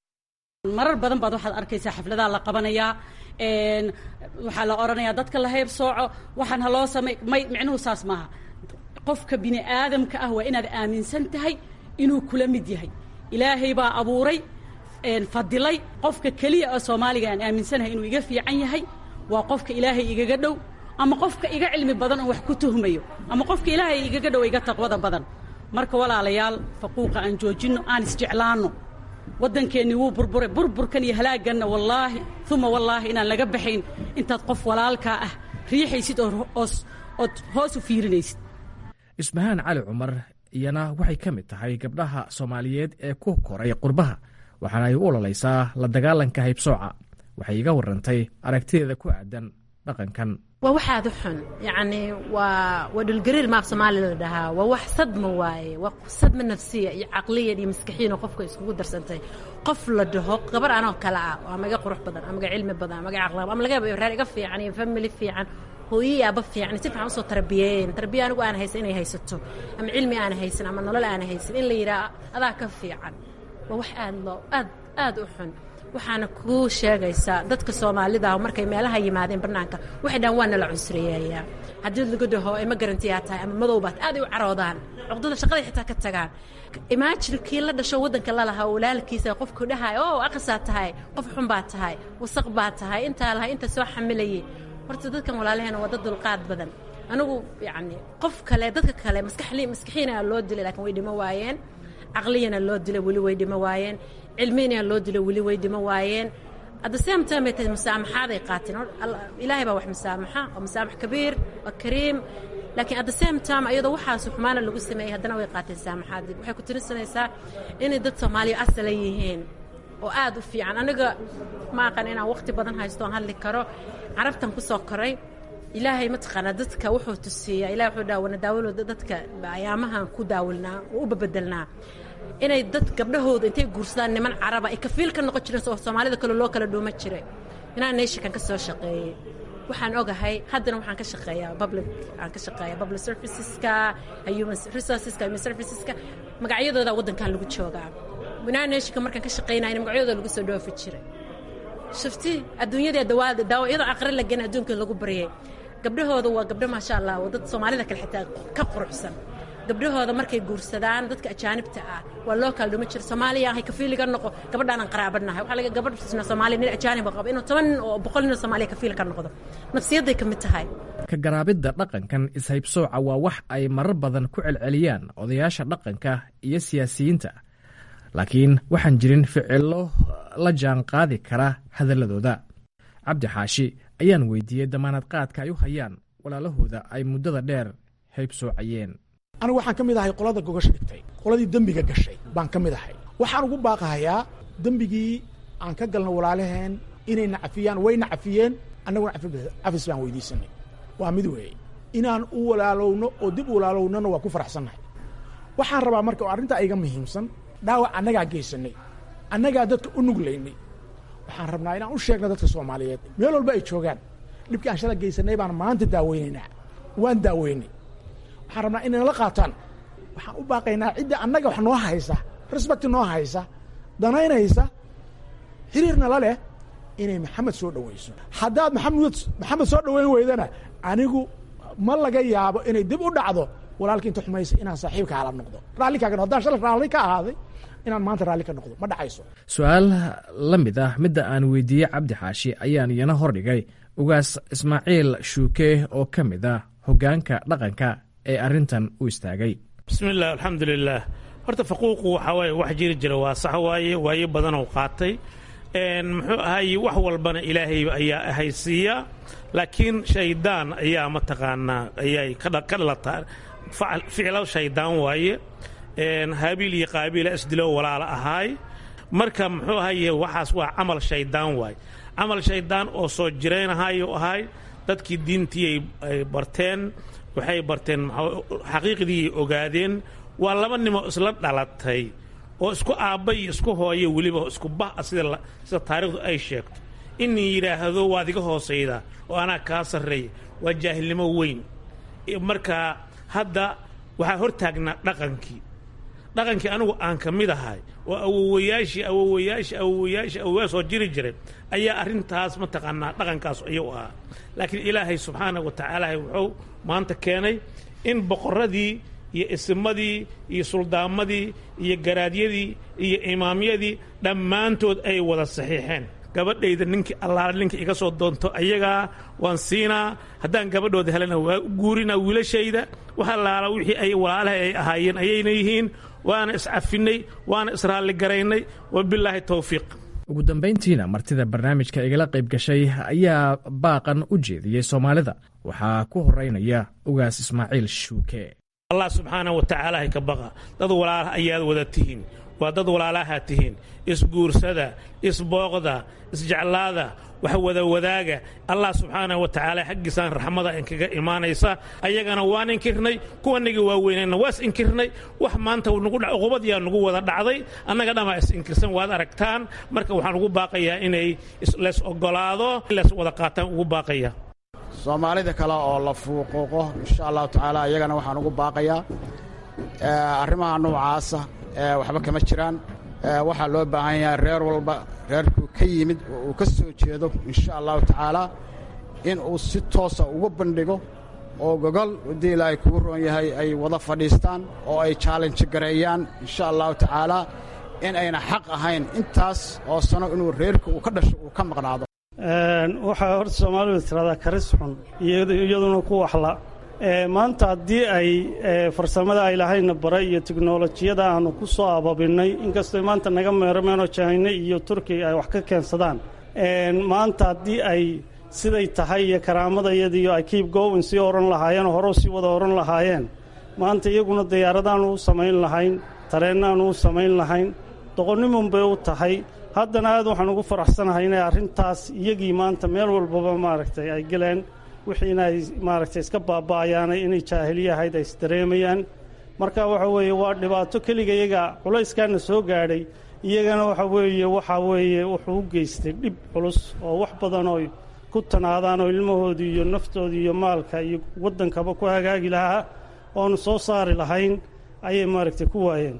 marar badan baad waxaad arkaysaa xafladaha la qabanayaa waxaa la odhanayaa dadka la hayb sooco waxaan ha loo samay may micnuhu saas maaha qofka bini aadamka ah waa inaad aaminsan tahay inuu kula mid yahay ilaahay baa abuuray fadilay qofka keliya oo soomaaliga aan aaminsanahay inuu iga fiican yahay waa qofka ilaahay igaga dhow ama qofka iga cilmi badan oo wax ku tuhmayo ama qofka ilaahay igaga dhow iga taqwada badan marka walaalayaal faquuqa aan joojinno aan isjeclaanno waddankeennii wuu burburay burburkan iyo halaagganna wallaahi uma wallaahi inaan laga baxayn intaad qof walaalkaa ah riixaysid ood hoos u fiirinaysid isbahaan cali cumar iyana waxay ka mid tahay gabdhaha soomaaliyeed ee ku koray qurbaha waxaana ay u ololaysaa la dagaalanka haybsooca waxay iga warantay aragtideeda ku aadan dhaqankan waa waxaad u xun yacni waa waa dhulgariir maaf soomaaliya la dhahaa waa wax sadma waaye waa sadma nafsiya iyo caqliyan iyo maskaxiyan oo qofka iskugu darsantay qof la dhaho gabar anoo kale ah oo ama iga qurux badan ama iga cilmi badan ama iga caqli ama laga yaabo reer iga fiican iyo family fiican hooyii aaba fiican si fiican usoo tarbiyeeyeen tarbiya anigu aan haysan inay haysato ama cilmi aan haysan ama nolol aan haysan in la yidhaha adaa ka fiican waa wax aad loo aad aad u xun waxaana kuu sheegaysaa dadka soomaalida ah markay meelaha yimaadeen bannaanka waxay dhahan waa nala cunsureeyayaa haddii lagu dhaho ima garantiyaa tahay ama madowbaad aaday u caroodaan cuqdada shaqaday xitaa ka tagaan imaajin kii la dhasho waddanka lalahaa walaalkiisa qofku dhahay oo aqasaa tahay qof xun baa tahay wasaq baa tahay intaa lahay inta soo xamilayay horta dadkan walaalaheena waa dad dulqaad badan anigu yacni qof kale dadka kale maskaxli maskaxiina loo dilay laakiin way dhimo waayeen caqliyana loo dilay weli way dhimo waayeen cilmiyana loo dilay weli way dhimo waayeen at the same time bay tahay musaamaxaaday qaateen ilaahay baa wax musaamaxa oo musaamax kabiir waa kariim laakiin at the same time ayadoo waxaas xumaana lagu sameeyey haddana way qaateen saamaxaadii waxay ku tirinsanaysaa inay dad soomaaliya asala yihiin oo aad u fiican aniga ma aqan inaan waqti badan haysto oon hadli karo carabtan ku soo koray ilaahay mataqaanaa dadka wuxuu tusiiyaa ilahay wuxuu dhaha wana daawalo dadka ayaamahan ku daawilnaa oo u babedelnaa inay dad gabdhahooda intay guursadaan niman caraba ay kafiil ka noqon jireen oo soomaalida kale loo kala dhuuma jiray inaan neyshikan ka soo shaqeeyey waxaan ogahay haddana waxaan ka shaqeeyaa public aan ka shaqeeyaa public serviceska human resourceska human serviceska magacyadooda waddankan lagu joogaa united nationka markaan ka shaqeynayna magacyadooda lagu soo dhoofi jiray shafti adduunyada dawaada daawo iyadoo aqri la gena adduunka lagu baryay gabdhahooda waa gabdho maasha allah oo dad soomaalida kale xitaa ka quruxsan gabdhahooda markay guursadaan dadka ajaanibta ah waa loo kala dhuma jira soomaaliya ahay kafiiliga noqo gabadhaanan qaraabanahay waxaa laga gabadhna soomaaliya nin ajaaniba qabo inuu toban nin oo boqol nin oo soomaaliya kafiil ka noqdo nafsiyadday ka mid tahay ka garaabidda dhaqankan ishaybsooca waa wax ay marar badan ku celceliyaan odayaasha dhaqanka iyo siyaasiyiinta laakiin waxaan jirin ficillo la jaan qaadi kara hadalladooda cabdi xaashi ayaan weydiiyey damaanad qaadka ay u hayaan walaalahooda ay muddada dheer haybsoocayeen anigu waxaan ka mid ahay qolada gogasha dhigtay qoladii dembiga gashay baan ka mid ahay waxaan ugu baaqahayaa dembigii aan ka galno walaalaheen inay nacafiyaan way nacafiyeen annaguna cafis baan weydiisanay waa mid weeye inaan u walaalowno oo dib u walaalownona waa ku faraxsannahay waxaan rabaa marka oo arrintaa iga muhiimsan dhaawac annagaa geysanay annagaa dadka u nuglaynay waxaan rabnaa inaan u sheegno dadka soomaaliyeed meel walba ay joogaan dhibkii aan shala geysanay baan maanta daaweynaynaa waan daaweynay waxaan rabnaa inay nala qaataan waxaan u baaqaynaa cidda annaga wax noo haysa respect noo haysa danaynaysa xiriirna la leh inay maxamed soo dhowayso haddaad maxamed maxamed soo dhoweyn weydana anigu ma laga yaabo inay dib u dhacdo walaalka inta xumaysa inaan saaxiibka hala noqdo raalli kaaga haddaan shalay raalli ka ahaaday inaan maanta raalli ka noqdo ma dhacayso su-aal la mid ah midda aan weydiiyey cabdi xaashi ayaan iyana hordhigay ugaas ismaaciil shuuke oo ka mid ah hoggaanka dhaqanka ee arrintan u istaagay bismillaah alxamdulilaah horta faquuqu waxaa waaye wax jiri jira waa sax waaye waayo badanoo qaatay muxuu ahaye wax walbana ilaahay ayaa ahaysiiya laakiin shaydaan ayaa mataqaanaa ayay ka dhalataa ficlo shaydaan waaye haabiil iyo qaabiila isdilo walaala ahaay marka muxuu ahaye waxaas waa camal shaydaan waaye camal shaydaan oo soo jiraynahayo ahay dadkii diintii ay barteen waxay barteen xaqiiqdii ogaadeen waa laba nimo isla dhalatay oo isku aabba iyo isku hooye weliba isku bah sida sida taarikhdu ay sheegto inii yidhaahdo waad iga hoosayda oo anaa kaa sarreeya waa jaahilnimo weyn marka hadda waxaa hor taagnaa dhaqankii dhaqankii anigu aan ka mid ahay oo awowayaashii awowayaashii awowayaashii awowayaa soo jiri jiray ayaa arrintaas mataqaanaa dhaqankaas ayuu ahaa laakiin ilaahay subxaana wa tacaala wuxuu maanta keenay in boqorradii iyo isimadii iyo suldaamadii iyo garaadyadii iyo imaamyadii dhammaantood ay wada saxiixeen gabadhayda ninkii allaala ninka iga soo doonto ayagaa waan siinaa haddaan gabadhooda helana waa u guurinaa wiilashayda wax allaala wixii ay walaalaha ay ahaayeen ayayna yihiin waana iscafinay waana israalligaraynay wabilaahi towfiiq ugu dambayntiina martida barnaamijka igala qayb gashay ayaa baaqan u jeediyey soomaalida waxaa ku horeynaya ugaas ismaaciil shuuke allah subxaana wa tacaala hay ka baqa dad walaalaha ayaad wada tihiin waa dad walaalaha tihiin isguursada isbooqda isjeclaada wax wada wadaaga allah subxaana wa tacaala xaggiisaan raxmada inkaga imaanaysa ayagana waan inkirnay kuwanagii waaweynayna waas inkirnay wax maanta uqubadiyaa nagu wada dhacday annaga dhammaa is inkirsan waad aragtaan marka waxaan ugu baaqayaa inay lees ogolaado lees wada qaataan ugu baaqaya soomaalida kale oo la fuuquuqo insha allahu tacaala iyagana waxaan ugu baaqayaa arrimaha noocaasa waxba kama jiraan waxaa loo baahan yahay reer walba reerkuu ka yimid oo uu ka soo jeedo insha allahu tacaala in uu si toosa ugu bandhigo oo gogol haddii ilaahay kugu roon yahay ay wada fadhiistaan oo ay challenge gareeyaan insha allahu tacaala in ayna xaq ahayn intaas oo sano inuu reerka uu ka dhasho uu ka maqnaado waxaa horta soomaalidu tiradaa karis xun iyaduna ku waxla maanta haddii ay farsamada ay lahayna bare iyo tiknolojiyada aanu ku soo ababinnay inkastoo maanta naga meermeenoo jahayne iyo turkiga ay wax ka keensadaan maanta haddii ay siday tahay iyo karaamadayadiiyo ay kiib gowin sii oran lahaayeen oo hore sii wada oran lahaayeen maanta iyaguna diyaaradaanu u samayn lahayn tareennaanu u samayn lahayn doqonnimun bay u tahay haddana aad waxaan ugu faraxsanahay inay arrintaas iyagii maanta meel walbaba maaragtay ay geleen wixiina ay maaragtay iska baaba'ayaanay inay jaahiliyahayd ay isdareemayaan marka waxa weeye waa dhibaato keliga iyaga culayskaana soo gaadhay iyagana waxa weeye waxaa weeye wuxuu u geystay dhib culus oo wax badan oo ku tanaadaan oo ilmahoodii iyo naftoodii iyo maalka iyo waddankaba ku hagaagi lahaa oonu soo saari lahayn ayay maaragtay ku waayeen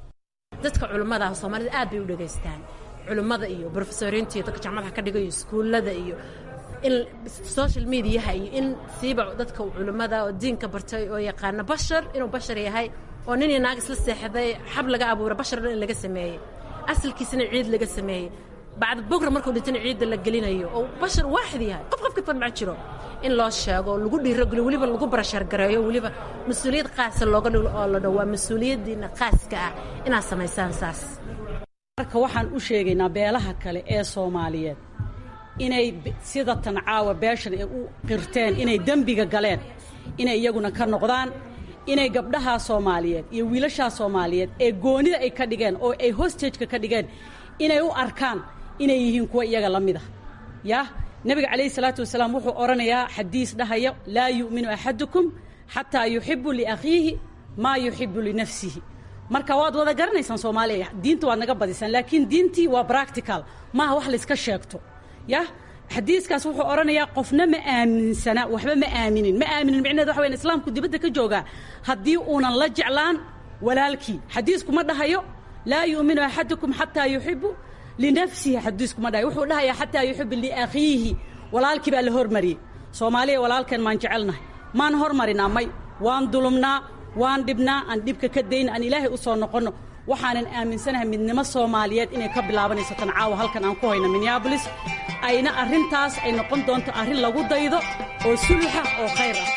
dadka culimmada ah soomaalida aad bay u dhegaystaan culimmada iyo brofesoriinta iyo dadka jaamadaha ka dhigayo iskuullada iyo in social mediaha iyo in siiba dadka culimmada oo diinka bartay oo yaqaana bashar inuu bashar yahay oo nin iyo naag isla seexday xab laga abuuray basharna in laga sameeyey asalkiisana ciid laga sameeyey bacda bogra markuu dhintana ciidda la gelinayo oo bashar waaxid yahay qof qof ka farmac jiro in loo sheego lagu dhiirogeliyo weliba lagu barashargareeyo weliba mas-uuliyad qaasa looga dhigo oo la dhow waa mas-uuliyaddiina qaaska ah inaad samaysaan saas marka waxaan u sheegaynaa beelaha kale ee soomaaliyeed inay sida tan caawa beeshan ay u qirteen inay dembiga galeen inay iyaguna ka noqdaan inay gabdhahaa soomaaliyeed iyo wiilashaa soomaaliyeed ee goonida ay ka dhigeen oo ay hostageka ka dhigeen inay u arkaan inay yihiin kuwa iyaga la mid ah yah nebiga calayhi salaatu wasalaam wuxuu odhanayaa xadiis dhahaya laa yu'minu axadukum xataa yuxibu liakhiihi maa yuxibu linafsihi marka waad wada garanaysaan soomaaliya diinta waad naga badisaan laakiin diintii waa practical maaha wax layska sheegto yah xadiiskaas wuxuu odhanayaa qofna ma aaminsana waxba ma aaminin ma aaminin micneed waxa weyan islaamku dibadda ka joogaa haddii uunan la jeclaan walaalkii xadiisku ma dhahayo laa yu'minu axadukum xataa yuxibu linafsihi xadiisku ma dhahayo wuxuu dhahayaa xataa yuxibu liakhiihi walaalkii baa la hormariyey soomaaliya walaalkeen maan jecelnahay maan hormarinaa may waan dulumnaa waan dhibnaa aan dhibka ka dayna aan ilaahay u soo noqonno waxaanan aaminsanahay midnimo soomaaliyeed inay ka bilaabanayso tan caawa halkan aan ku hayno minneabolis ayna arrintaas ay noqon doonto arrin lagu daydo oo suluxa oo khayr ah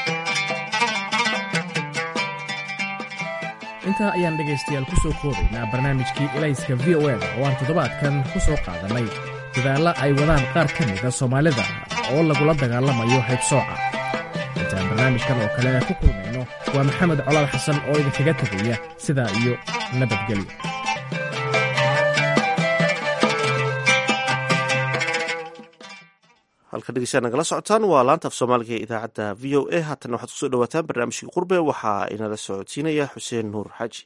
intaa ayaan dhegaystayaal ku soo koobaynaa barnaamijkii elayska v o eda oo aan toddobaadkan ku soo qaadannay dadaalla ay wadaan qaar ka mida soomaalida oo lagula dagaalamayo haybsooca intaan barnaamijkan oo kale ku kulmayno waa maxamed colaal xasan oo idinkaga tegaya sidaa iyo nabadgelyo halka dhegeystayaal nagala socotaan waa laanta af soomaaliga ee idaacadda v o a haatan waxaad kusoo dhawaataan barnaamijkii qurbe waxaa inala socodsiinaya xuseen nuur xaaji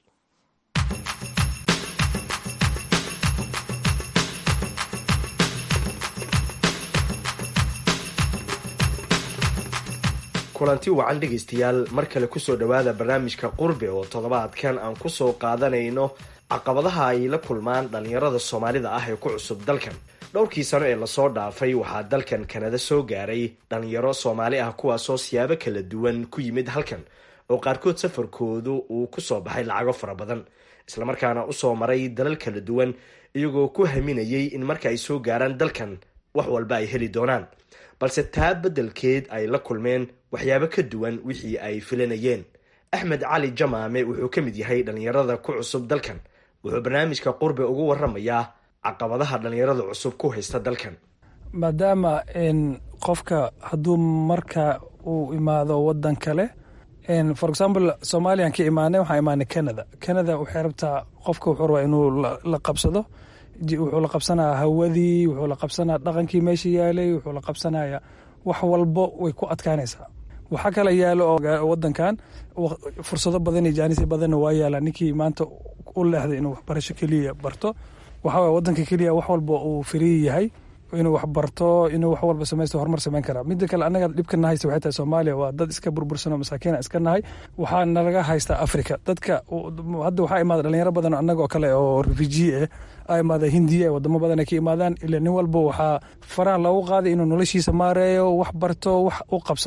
kulanti wacan dhegaystayaal mar kale kusoo dhowaada barnaamijka qurbe oo toddobaadkan aan kusoo qaadanayno caqabadaha ay la kulmaan dhallinyarada soomaalida ah ee ku cusub dalkan dhowrkii sano ee lasoo dhaafay waxaa dalkan kanada soo gaaray dhallinyaro soomaali ah kuwaasoo siyaabo kala duwan ku yimid halkan oo qaarkood safarkoodu uu kusoo baxay lacago fara badan islamarkaana usoo maray dalal kala duwan iyagoo ku haminayay in marka ay soo gaaraan dalkan wax walba ay heli doonaan balse taa beddelkeed ay la kulmeen waxyaabo ka duwan wixii ay filanayeen axmed cali jamaame wuxuu ka mid yahay dhallinyarada ku cusub dalkan wuxuu barnaamijka qurbe ugu waramayaa caqabadaha dhallinyarada cusub ku haysta dalkan maadaama qofka hadduu marka uu imaado wadan kale for example somaliyan ka imaanay waxaan imaanay canada canada waxay rabtaa qofka wuxuu rabaa inuu la qabsado wuxuu la qabsanaya hawadii wuxuu la qabsanaya dhaqankii meesha yaalay wuxuu la qabsanaya wax walbo way ku adkaanaysaa waxaa kale yaalo oo wadankan fursado badan iyo jaanisya badanna waa yaala ninkii maanta u leexday inuu waxbarasho keliya barto waxaa waye wadanka keliya wax walba uu firiyi yahay inuu wax barto inuu wax walba samaysto horumar samayn karaa mida kale annaga dhibka na haysta waxay tahay soomaaliya waa dad iska burbursanoo masaakiina iska nahay waxaa nalaga haystaa africa dadka hadda waxaa imaada dhalinyaro badan annaga oo kale oo refugee ah a imaada hindiya wadamo badan ay ka imaadaan ila nin walba waxaa faraha loogu qaaday inuu noloshiisa maareeyo wax barto wax u qabsado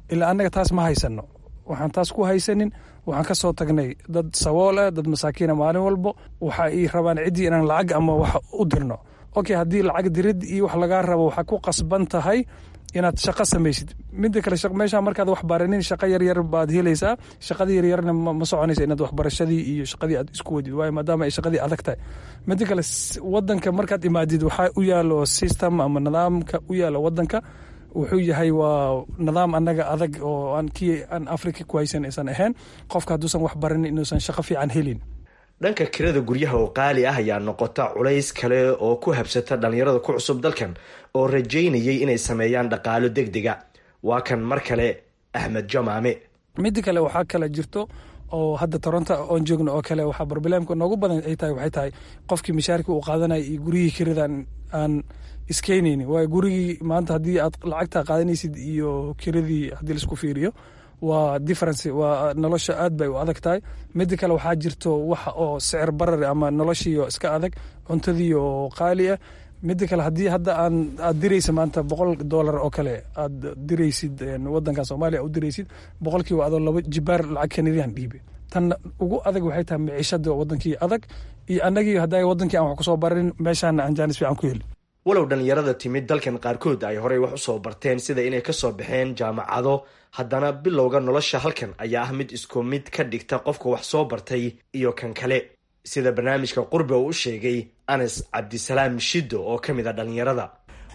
ilaa annaga taas ma haysano waxaan taas ku haysanin waxaan ka soo tagnay dad sabool ah dad masaakiina maalin walbo waxa ay rabaan ciddii inaan lacag ama wax u dirno okay haddii lacag dirid iyo wax lagaa rabo waxaa ku qasban tahay inaad shaqo samaysid mida kale meesha markaad wax baranin shaqo yaryar baad helaysaa shaqadii yaryarna ma soconaysa inaad waxbarashadii iyo shaqadii aad isku wadid waayo maadaama ay shaqadii adag tahay mida kale wadanka markaad imaadid waxaa u yaalo system ama nidaamka u yaalo wadanka wuxuu yahay waa nidaam annaga adag oo aan kii aan africa ku haysan aysan ahayn qofka hadduusan wax baranin inuusan shaqo fiican helin dhanka kirada guryaha oo qaali ah ayaa noqota culays kale oo ku habsata dhallinyarada ku cusub dalkan oo rajaynayay inay sameeyaan dhaqaalo deg dega waa kan mar kale axmed jamaame mida kale waxaa kale jirto oo hadda toronto oon joogno oo kale waxaa barbilaamka noogu badan ay tahay waxay tahay qofkii mishaarkii uu qaadanaya iyo guryihii kiradan aan iskeenaynin waayo gurigii maanta haddii aad lacagta qaadanaysid iyo kiradii haddii laisku fiiriyo waa difference waa nolosha aad bay u adag tahay mida kale waxaa jirto wax oo sicir barar ama noloshiio iska adag cuntadii oo qaali ah mida kale haddii hadda aan aad diraysa maanta boqol dollar oo kale aad diraysid wadankan soomaaliya u diraysid boqolkiiba adoo laba jibaar lacag kanadiyan dhiibe tan ugu adag waxay tahay miciishada wadankii adag iyo annagii hadda wadankii aan wax kusoo baranin meeshaana aan jaanis fiican ku helin walow dhallinyarada timid dalkan qaarkood ay horey wax usoo barteen sida inay kasoo baxeen jaamacado haddana bilowga nolosha halkan ayaa ah mid isku mid ka dhigta qofka wax soo bartay iyo kan kale sida barnaamijka qurbe uu u sheegay anas cabdisalaam shido oo ka mid a dhallinyarada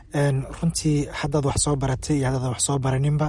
runtii haddaad wax soo baratay iyo haddaad wax soo baraninba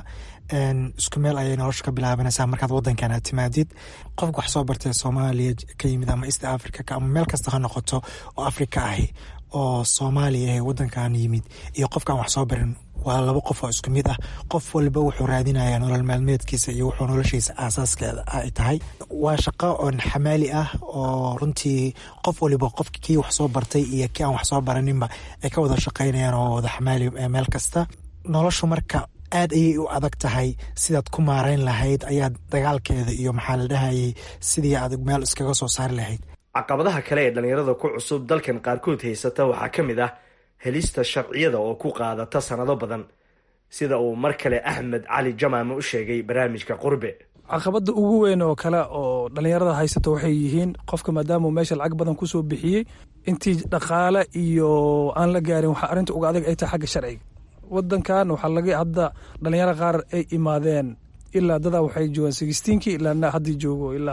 isku meel ayay nolosha ka bilaabanaysaa markaad wadankan aad timaadid qofka wax soo bartay soomaaliya ka yimid ama east africa ama meel kasta ha noqoto oo africa ahi oo soomaaliya ee wadankan yimid iyo qofkaan wax soo barin waa laba qof oo isku mid ah qof walba wuxuu raadinayaa nolol maalmeedkiisa iyo wuxuu noloshiisa aasaaskeeda ay tahay waa shaqo oon xamaali ah oo runtii qof waliba qofk kii wax soo bartay iyo kii aan wax soo baraninba ay ka wada shaqaynayaan oo wada xamaali meel kasta noloshu marka aad ayay u adag tahay sidaad ku maarayn lahayd ayaad dagaalkeeda iyo maxaa la dhahayay sidii aad meel iskaga soo saari lahayd caqabadaha kale ee dhallinyarada ku cusub dalkan qaarkood haysata waxaa ka mid ah helista sharciyada oo ku qaadata sanado badan sida uu mar kale axmed cali jamaame u sheegay barnaamijka qurbe caqabada ugu weyn oo kale oo dhallinyarada haysato waxay yihiin qofka maadaamau meesha lacag badan kusoo bixiyey intii dhaqaale iyo aan la gaarin waxaa arrinta uga adag ay tahay xagga sharciga wadankan waxaa laga hadda dhallinyaro qaar ay imaadeen ilaa dadaa waxay joogaan sixteenkii ilaa haddii joogo ilaa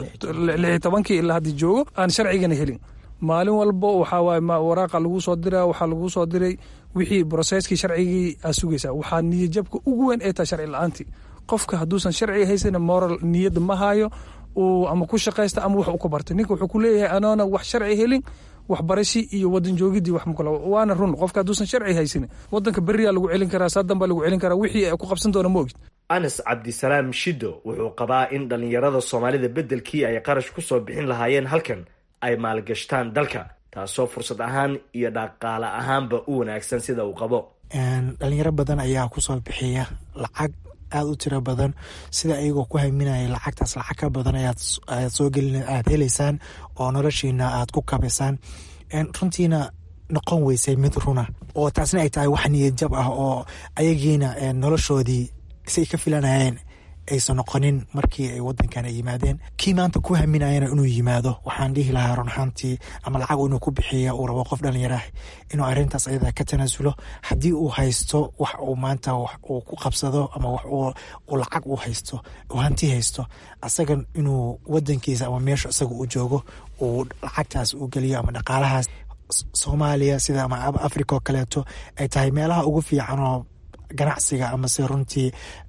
lixi tobankii ilaa haddii joogo aan sharcigana helin maalin walbo waxaa waaye waraaqa lagu soo dira waxaa lagu soo diray wixii broseskii sharcigii aa sugaysaa waxaa niyadjabka ugu weyn ay tahay sharci la-aantii qofka hadduusan sharciga haysan moral niyadda ma hayo uu ama ku shaqaysta ama wax u ka bartay ninka wuxuu ku leeyahay anoona wax sharci helin waxbarashi iyo wadan joogidii wax makala waana run qofka hadduusan sharci haysanin wadanka beriyaa lagu celin karaa saadan baa lagu celin karaa wixii ay ku qabsan doona ma ogid anas cabdisalaam shido wuxuu qabaa in dhallinyarada soomaalida beddelkii ay qarash ku soo bixin lahaayeen halkan ay maalgashtaan dalka taasoo fursad ahaan iyo dhaqaale ahaanba u wanaagsan sida uu qabo dhalinyaro badan ayaa kusoo bixiya lacag aada u tiro badan sida ayagoo ku haminaya lacagtaas lacag ka badan ayaad soo gelin aad heleysaan oo noloshiina aad ku kabaysaan runtiina noqon weysay mid runa oo taasna ay tahay wax niyad jab ah oo ayagiina noloshoodii say ka filanayeen aysan noqonin markii ay wadankan ay yimaadeen kii maanta ku haminayana inuu yimaado waxaan dhihi lahaa runxaantii ama lacag inuu ku bixiya uu rabo qof dhalinyaraah inuu arintaas ayada ka tanaasulo haddii uu haysto wax uu maanta uu ku qabsado ama wax uu lacag u haysto uu hanti haysto asaga inuu wadankiisa ama meesha isaga uu joogo uu lacagtaas uu geliyo ama dhaqaalahaas soomaaliya sida ama africa oo kaleeto ay tahay meelaha ugu fiican oo ganacsiga ama se runtii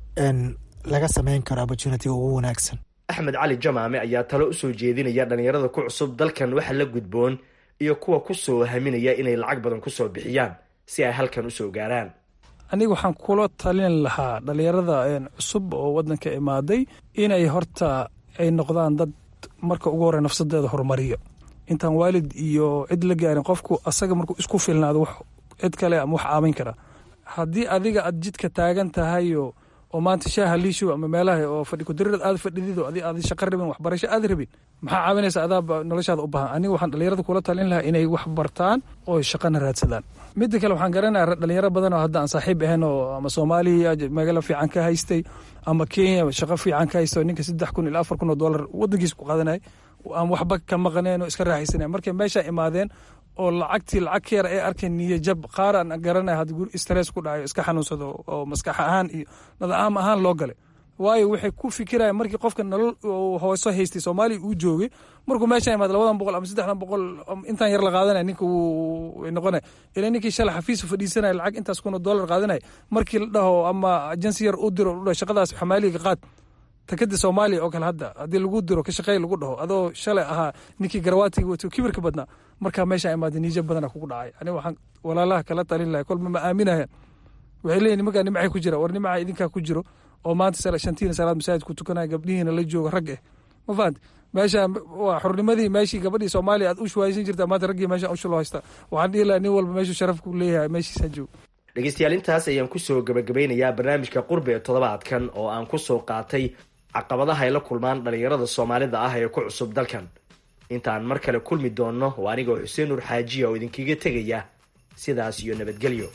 laga sameyn karo opportunitiga ugu wanaagsan axmed cali jamaame ayaa talo usoo jeedinaya dhallinyarada ku cusub dalkan waxa la gudboon iyo kuwa kusoo haminaya inay lacag badan kusoo bixiyaan si ay halkan usoo gaaraan aniga waxaan kula talin lahaa dhallinyarada cusub oo wadanka imaaday inay horta ay noqdaan dad marka ugu horey nafsadeeda horumariyo intaan waalid iyo cid la gaarin qofku asaga markuu isku filnaado wax cid kale ama wax aamin kara haddii adiga aad jidka taagan tahayo oo maanta shaaha liishow ama meelaha oo fadhi kudarirad aad fadhidid oo adi aad shaqo rabin waxbarasho aad rabin maxaa caawinaysa adaaba noloshaada u baahan aniga waxaan dhalinyarada kula talin lahaa inay wax bartaan oo shaqana raadsadaan midda kale waxaan garanayaa dhalinyaro badan oo hadda aan saaxiib ahayn oo ama soomaaliya magaalo fiican ka haystay ama kenya shaqo fiican ka haysta oo ninka saddex kun ilaa afar kun oo dollar wadankiisa ku qaadanaya aan waxba ka maqaneen oo iska raaxaysanaya markay meesha imaadeen oo lacagtii lacag ka yar ay arkeen niyo jab qaar aan garanaya hadda guri stress ku dhacayo iska xanuunsado oo maskax ahaan iyo nadaam ahaan loo galay waayo waxay ku fikirayaan markii qofka nolol hooso haystay soomaaliya uu joogay markuu meesha imaad labadan boqol ama saddexdan boqol intaan yar la qaadanaya ninka wuu noqonaya ilaa ninkii shalay xafiisa fadhiisanaya lacag intaas kun oo dollar qaadanaya markii la dhaho ama ajensi yar u diro dhaho shaqadaas xamaaliga qaad takada soomaaliya oo kale hadda haddii lagu diro ka shaqeey lagu dhaho adoo shalay ahaa ninkii garawaatiga wato kibirka badnaa markaa meesha imaada niija badana kugu dhacay aniga waxaan walaalaha kala talin lahay kolba ma aaminaya waxay leeyihin nimankaa nimacay ku jira war nimacaa idinkaa ku jiro oo maanta shantiina salaad masaajid ku tukanaya gabdhihiina la jooga rag eh ma fahanti meesha waa xurnimadii meeshii gabadhii soomaaliya aad u shuwaaysan jirta maanta raggii meesha usha loo haysta waxaan dhihi lahaa nin walba meeshuu sharaf ku leeyahay meeshiisa joogo dhegeystayaal intaas ayaan kusoo gabagabeynayaa barnaamijka qurbi ee toddobaadkan oo aan kusoo qaatay caqabadaha ay la kulmaan dhalinyarada soomaalida ah ee ku cusub dalkan intaan mar kale kulmi doonno waa anigoo xuseen nuur xaajiya oo idinkaga tegaya sidaas iyo nabadgelyo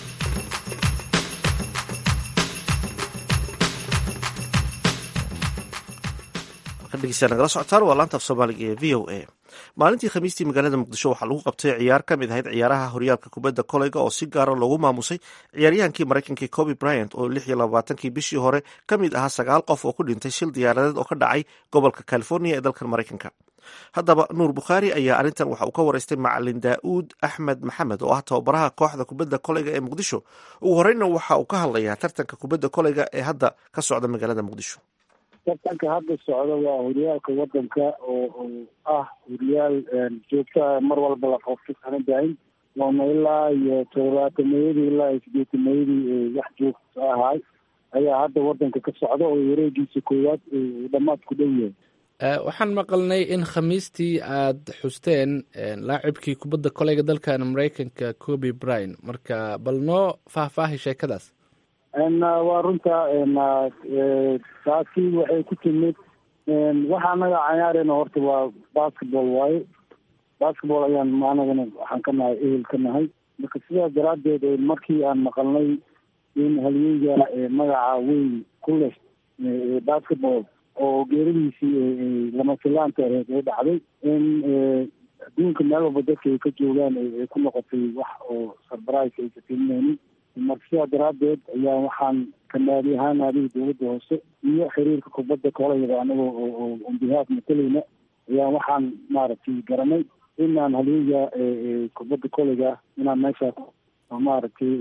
nagala socotaan waa laanta af soomaaliga ee v o a maalintii khamiistii magaalada muqdisho waxaa lagu qabtay ciyaar ka mid ahayd ciyaaraha horyaalka kubadda koleyga oo si gaara loogu maamusay ciyaaryahankii maraykanka coby bryant oo lix iyo labaatankii bishii hore ka mid ahaa sagaal qof oo ku dhintay shil diyaaradeed oo ka dhacay gobolka california ee dalkan maraykanka haddaba nuur bukhaari ayaa arrintan waxa uu ka waraystay macalin daa'uud axmed maxamed oo ah tababaraha kooxda kubadda koleyga ee muqdisho ugu horeyna waxa uu ka hadlayaa tartanka kubadda koleyga ee hadda ka socda magaalada muqdisho tartanka hadda socda waa horyaalka wadanka oo ah horyaal joogtaa mar walba la qabto sana dahin waana ilaa iyo todobaatanmayadii ilaa iyo sideetamayadii wax joogto ahaay ayaa hadda wadanka ka socda oo wareegiisa koowaad dhamaad ku dhow yahay waxaan maqalnay in khamiistii aad xusteen laacibkii kubadda koleyga dalkan maraykanka coby bryan marka bal noo faahfaahi sheekadaas waa runta taasi waxay ku timid waxaa anaga cayaareyna horta waa basketball waaye basketball ayaan anagana waxaan ka nahay ehel ka nahay marka sidaas daraaddeed markii aan maqalnay in halyeyga magaca weyn ku leh basketball oo geeradiisii lama filaanta aheyd ay dhacday in adduunka meel walba dadka ay ka joogaan ay ku noqotay wax oo surprise aysa timinaynin marka sidaa daraaddeed ayaa waxaan kanaadi ahaan adiga dowladda hoose iyo xiriirka kubadda kolayada anagoo oo onbihaaf matalayna ayaa waxaan maaragtay garanay inaan halyeyga kubadda koleyga inaan meeshaas maaragtay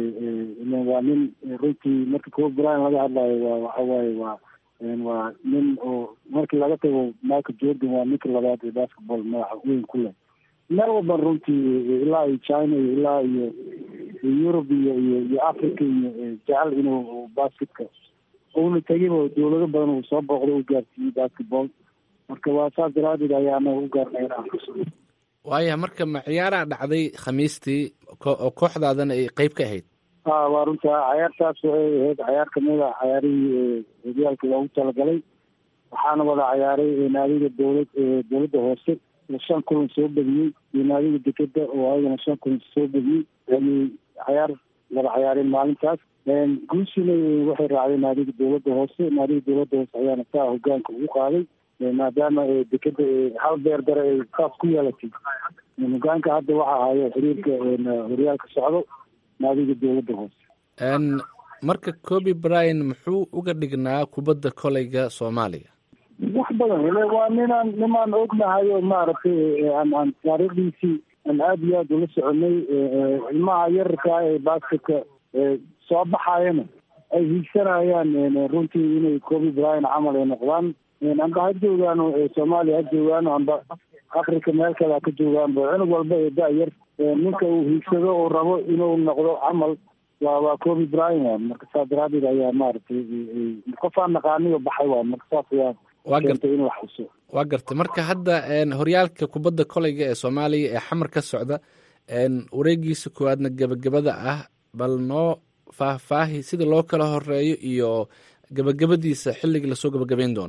waa nin runtii marka cob bryan laga hadlayo waa waxa waaye waa waa nin oo markii laga tago michael jordan waa ninka labaad ee basketball magaca weyn ku leh meel walban runtii ilaa iyo china iyo ilaa iyo yurub iyo iyo iyo africa iyo jecel inuu basketka uuna tegiba dowlado badan uu soo booqdo u gaarsiiyey basketball marka waa saas daraadeed ayaa anaga u gaarnay inaan xusuuno waaya marka ma ciyaaraa dhacday khamiistii oo kooxdaadana ay qeyb ka ahayd ha waa runta cayaartaas waxay ahayd cayaar kamid a cayaarihii horyaalka loogu talagalay waxaana wada cayaaray naadiga dowlad dowladda hoose oo shan kulan soo bediyey iyo naadiga dekeda oo ayagana shan kulan soo bediyey ayay cayaar wada cayaareen maalintaas guusina waxay raacday naadiga dowladda hoose naadiga dowladda hoose ayaana saa hogaanka ugu qaaday maadaama dekeda hal beer dare ay saas ku yeelatay hogaanka hadda waxa ahayo xiriirka horyaalka socdo naadiga dowladda hoose marka coby bryan muxuu uga dhignaa kubadda koleyga soomaaliya wax badan ile waa ninaan nimaan ognahay oo maaragtay aan aan taariikhdiisii aan aada iyo aada ula soconay ilmaha yararkaa ee basketka soo baxayana ay hiigsanayaan runtii inay coby bryan camal ay noqdaan amba ha joogaano soomaaliya ha joogaano amba africa meel kale ha ka joogaanba cunug walba ee da-yar ninka uu hiigsado uu rabo inuu noqdo camal waa waa coby bryan wa marka saas daraadeed ayaa maaragtay qofaan naqaaniyo baxay waa marka saas ayaa waa keentay in wax xuso waa gartay marka hadda horyaalka kubadda koleyga ee soomaaliya ee xamar ka socda wareegiisa koowaadna gebagabada ah bal noo faahfaahi sida loo kala horeeyo iyo gabagabadiisa xilligii lasoo gabagabeyn doono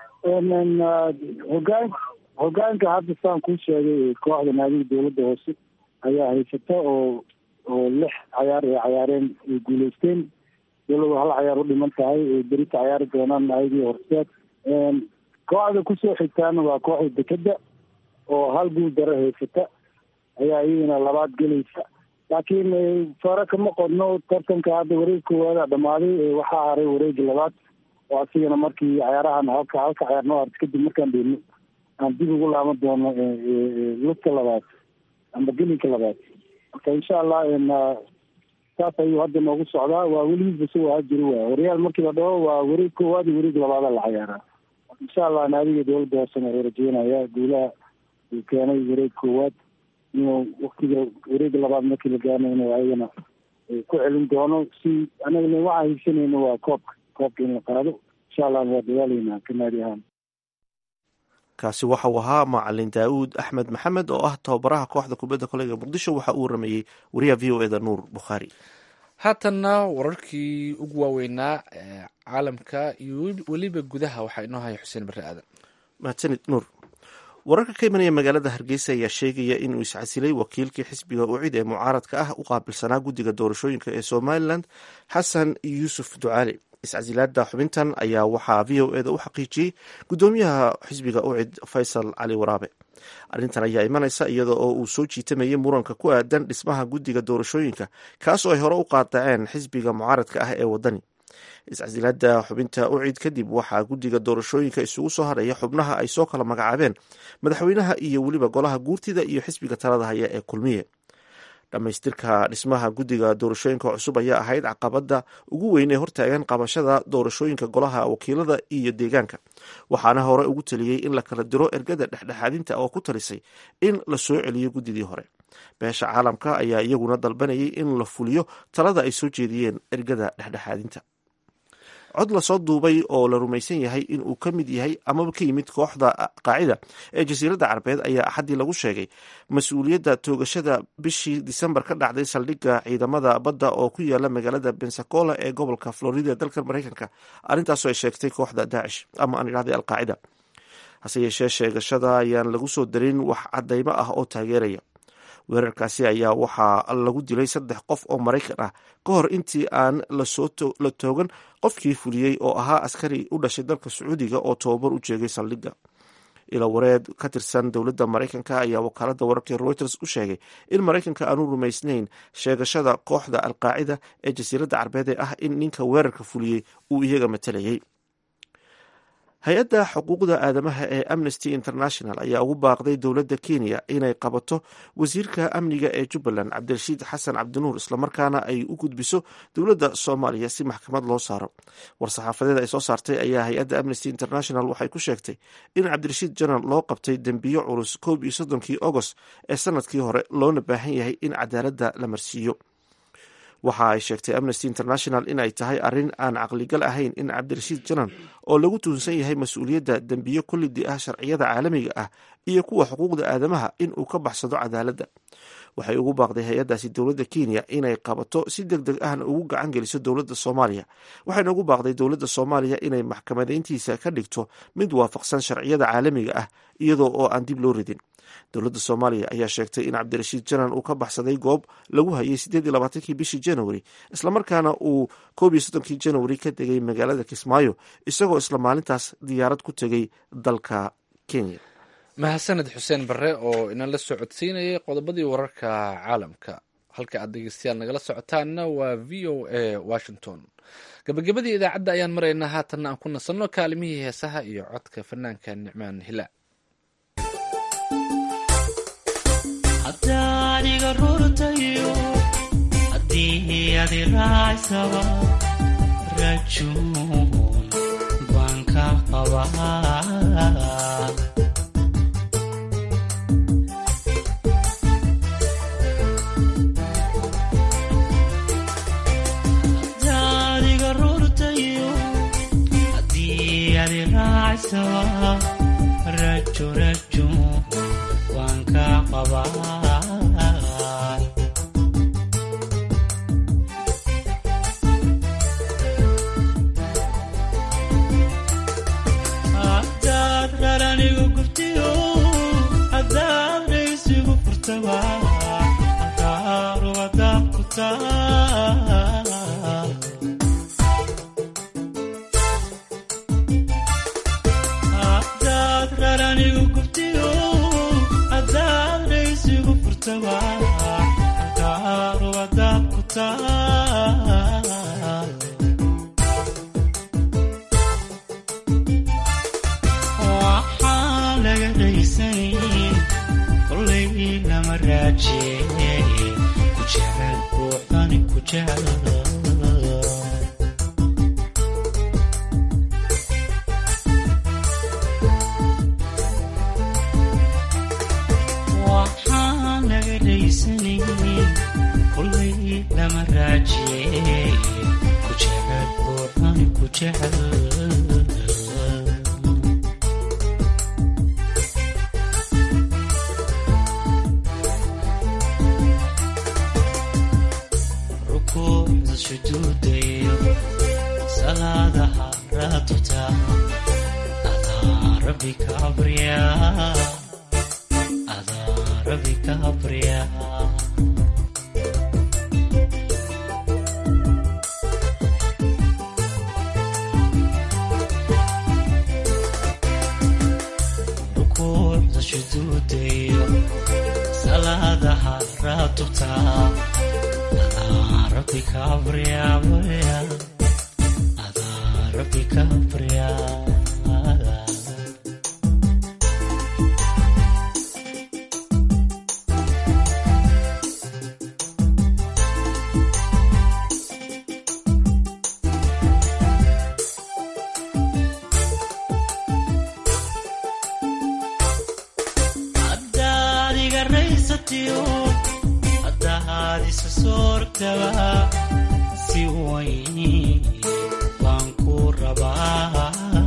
hogaan hogaanka hadda saan kuu sheegay kooxda naadiga dowladda hoose ayaa haysata oo oo lix cayaar ay cayaareen ay guuleysteen dowladdu hal cayaar u dhiman tahay ay berita cayaari doonaan naadigi horseed kooxda kusoo xigtaana waa kooxda dekeda oo hal guul daro haysata ayaa iyadana labaad gelaysa laakiin fare kama qodno tartanka hadda wareeg koowaada dhamaaday waxaa haray wareegi labaad oo asigana markii cayaarahan halka halka cayaar noo harta kadib markaan dheelno aan dib ugu laaban doono lugta labaad amba gelinka labaad marka insha allah saas ayuu hadda noogu socdaa waa weligiisba si waa jiri waay horyaal markii la dhaho waa wareeg koowaad iyo wareeg labaada la cayaaraa insha allah naadiga dowladda hoosena way rajeynaya guulaha uu keenay wareeg koowaad inuu waktiga wareega labaad markii la gaarno inuu ayagana ku celin doono si anagana waxaan higsanayna waa koobka koobka in la qaado insha allah waa dadaalaynaa ka naadi ahaan kaasi waxa uu ahaa macalin daa'uud axmed maxamed oo ah tababaraha kooxda kubadda koleyga muqdisho waxa uu warameeyey wariyaha v o eda nuur bukhaari haatanna wararkii ugu waaweynaa ee caalamka iyo weliba gudaha waxaa inoo haya xuseen barre aadan mahadsanid nuur wararka ka imanaya magaalada hargeysa ayaa sheegaya inuu iscasilay wakiilkii xisbiga ucid ee mucaaradka ah u qaabilsanaa guddiga doorashooyinka ee somalilan xasan yuusuf ducaali iscasilaada xubintan ayaa waxaa v o eda u xaqiijiyey guddoomiyaha xisbiga ucid faysal cali waraabe arrintan ayaa imanaysa iyada oo uu soo jiitamayay muranka ku aadan dhismaha guddiga doorashooyinka kaas oo ay hore u qaadaceen xisbiga mucaaradka ah ee wadani iscasilaada xubinta ucid kadib waxaa guddiga doorashooyinka isugu soo haraya xubnaha ay soo kala magacaabeen madaxweynaha iyo weliba golaha guurtida iyo xisbiga talada haya ee kulmiye dhammaystirka dhismaha guddiga doorashooyinka cusub ayaa ahayd caqabada ugu weyn ee hortaagan qabashada doorashooyinka golaha wakiilada iyo deegaanka waxaana hore ugu taliyey in la kala diro ergada dhexdhexaadinta oo ku talisay in la soo celiyo guddidii hore beesha caalamka ayaa iyaguna dalbanayay in la fuliyo talada ay soo jeediyeen ergada dhexdhexaadinta cod lasoo duubay oo la rumaysan yahay in uu ka mid yahay amaba ka yimid kooxda qaacida ee jasiiradda carabeed ayaa axaddii lagu sheegay mas-uuliyadda toogashada bishii disembar ka dhacday saldhigga ciidamada badda oo ku yaala magaalada bensacola ee gobolka florida ee dalka maraykanka arrintaasoo ay sheegtay kooxda daacish ama aan idhahday alqaacida hase yeeshee sheegashada ayaan lagu soo darin wax caddaymo ah oo taageeraya weerarkaasi ayaa waxaa lagu dilay saddex qof oo maraykan ah ka hor intii aan la toogan qofkii fuliyey oo ahaa askari u dhashay dalka sacuudiga oo tobabar u jeegay saldhigga ila wareed ka tirsan dowladda maraykanka ayaa wakaaladda wararka reuters u sheegay in maraykanka aanu rumaysnayn sheegashada kooxda alqaacida ee jasiiradda carbeed ee ah in ninka weerarka fuliyey uu iyaga matalayay hay-adda xuquuqda aadamaha ee amnesty international ayaa ugu baaqday dowladda kenya inay qabato wasiirka amniga ee jubbaland cabdirashiid xasan cabdinuur islamarkaana ay u gudbiso dowladda soomaaliya si maxkamad loo saaro war-saxaafadeed ay soo saartay ayaa hay-adda amnesty international waxay ku sheegtay in cabdirashiid janan loo qabtay dembiyo culus koob iyo soddonkii agost ee sanadkii hore loona baahan yahay in cadaaladda la marsiiyo waxa ay sheegtay amnesty international in ay tahay arrin aan caqligal ahayn in cabdirashiid janan oo lagu tuhunsan yahay mas-uuliyadda dembiyo kullidi ah sharciyada caalamiga ah iyo kuwa xuquuqda aadamaha in uu ka baxsado cadaaladda waxay ugu baaqday hay-addaasi dowladda kenya inay qabato si deg deg ahna ugu gacan geliso dowladda soomaaliya waxayna ugu baaqday dowladda soomaaliya inay maxkamadeyntiisa ka dhigto mid waafaqsan sharciyada caalamiga ah iyadoo oo aan dib loo ridin dowladda soomaaliya ayaa sheegtay in cabdirashiid janan uu ka baxsaday goob lagu hayay sideed iyo labaatankii bishii january islamarkaana uu koob iyo soddonkii january ka tegay magaalada kismaayo isagoo isla maalintaas diyaarad ku tegay dalka kenya mahadsaned xuseen barre oo inala soo codsiinayay qodobadii wararka caalamka halka aad dhegeystayaal nagala socotaanna waa v o a washington gabagabadii idaacadda ayaan maraynaa haatanna aan ku nasanno kaalimihii heesaha iyo codka fanaanka nicmaan hilaa hadaaniga rurtayo haddii adi raacsaba rajuun baan ka qabaa hadaaniga rurtayo haddii adi raacsaba rajo rajuun waan ka qabaa furtaba aqaaruwada ku taa hadaad raranigu gubtiyo hadaad raysigu furtaba aqaaruwada ku taa waxaan laga raysanayn kolay lama raajeeye ku jecel ruuxani ku jecel waxaan laga raysanayn kolay lama raajeeye ku jecel ruuxani ku jecel rukuucda sujuudayo salaadaha raatuta adaa rabbi ka abriya adaa rabbi ka abriya rukuucda sujuudayo salaadaha raatuta rabbi kabriya barya adaa rabbi kabriya haddaad iga raysatiyo haddaad isa soortaba si wayn baan ku rabaa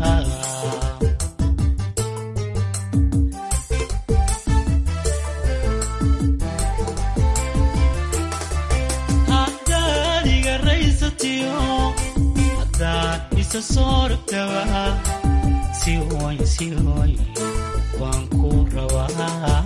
haddaad iga raysatiyo haddaad isa soortaba si wayn si wayn baan ku rabaa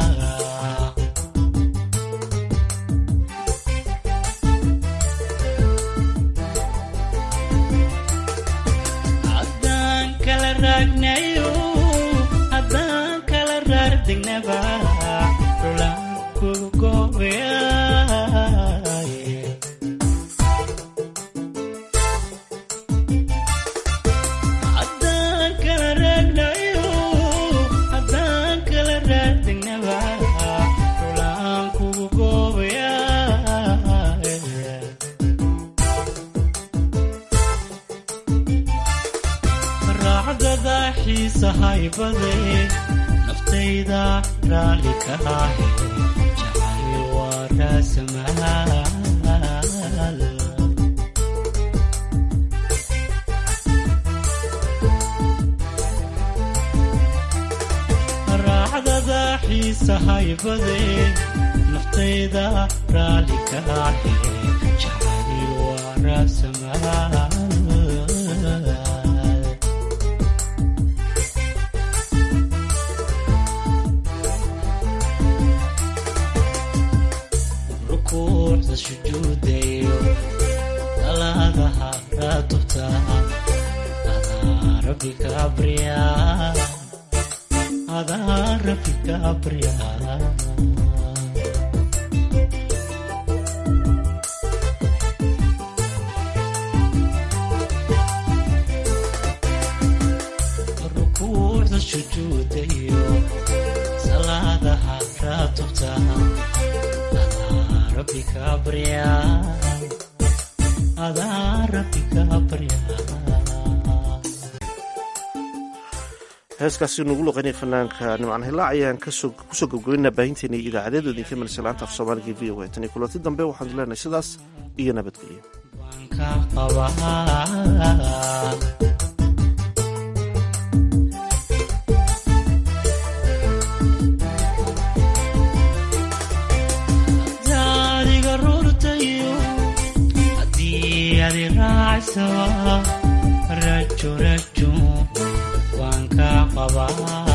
haddaan kala raagnayo haddaan kala raardegnaba rulaan kugu goobayaye haddaan kala raagnayo haddaan kala raardegnaba rulaan kugu goobayaye raacdada xiisa haybade naftayda raalli ka ahe jacayl waa raasamaal raacdada xiisa haybade naftayda raalli ka ahe jacayl waa raasamaal rukuucda sujuudayo salaadaha raatubta adaa rabbi ka abriya adaa rabbi ka abriya rukuucda sujuudayo salaadaha raatubta rabbi ka barya adaa rabbi ka barya heeskaasi nugu luqaynaya fanaanka nimcan hilaac ayaan kusoo gabgabaynaa baahinteena iyo idaacadeedu idinka marisa laanta af soomaaliga v o a tan iyo kulanti dambe waxaanu leenahay sidaas iyo nabadgelyo ka qabaa daadiga rurtayo haddii adi raacsa rajo rajo waan ka qabaa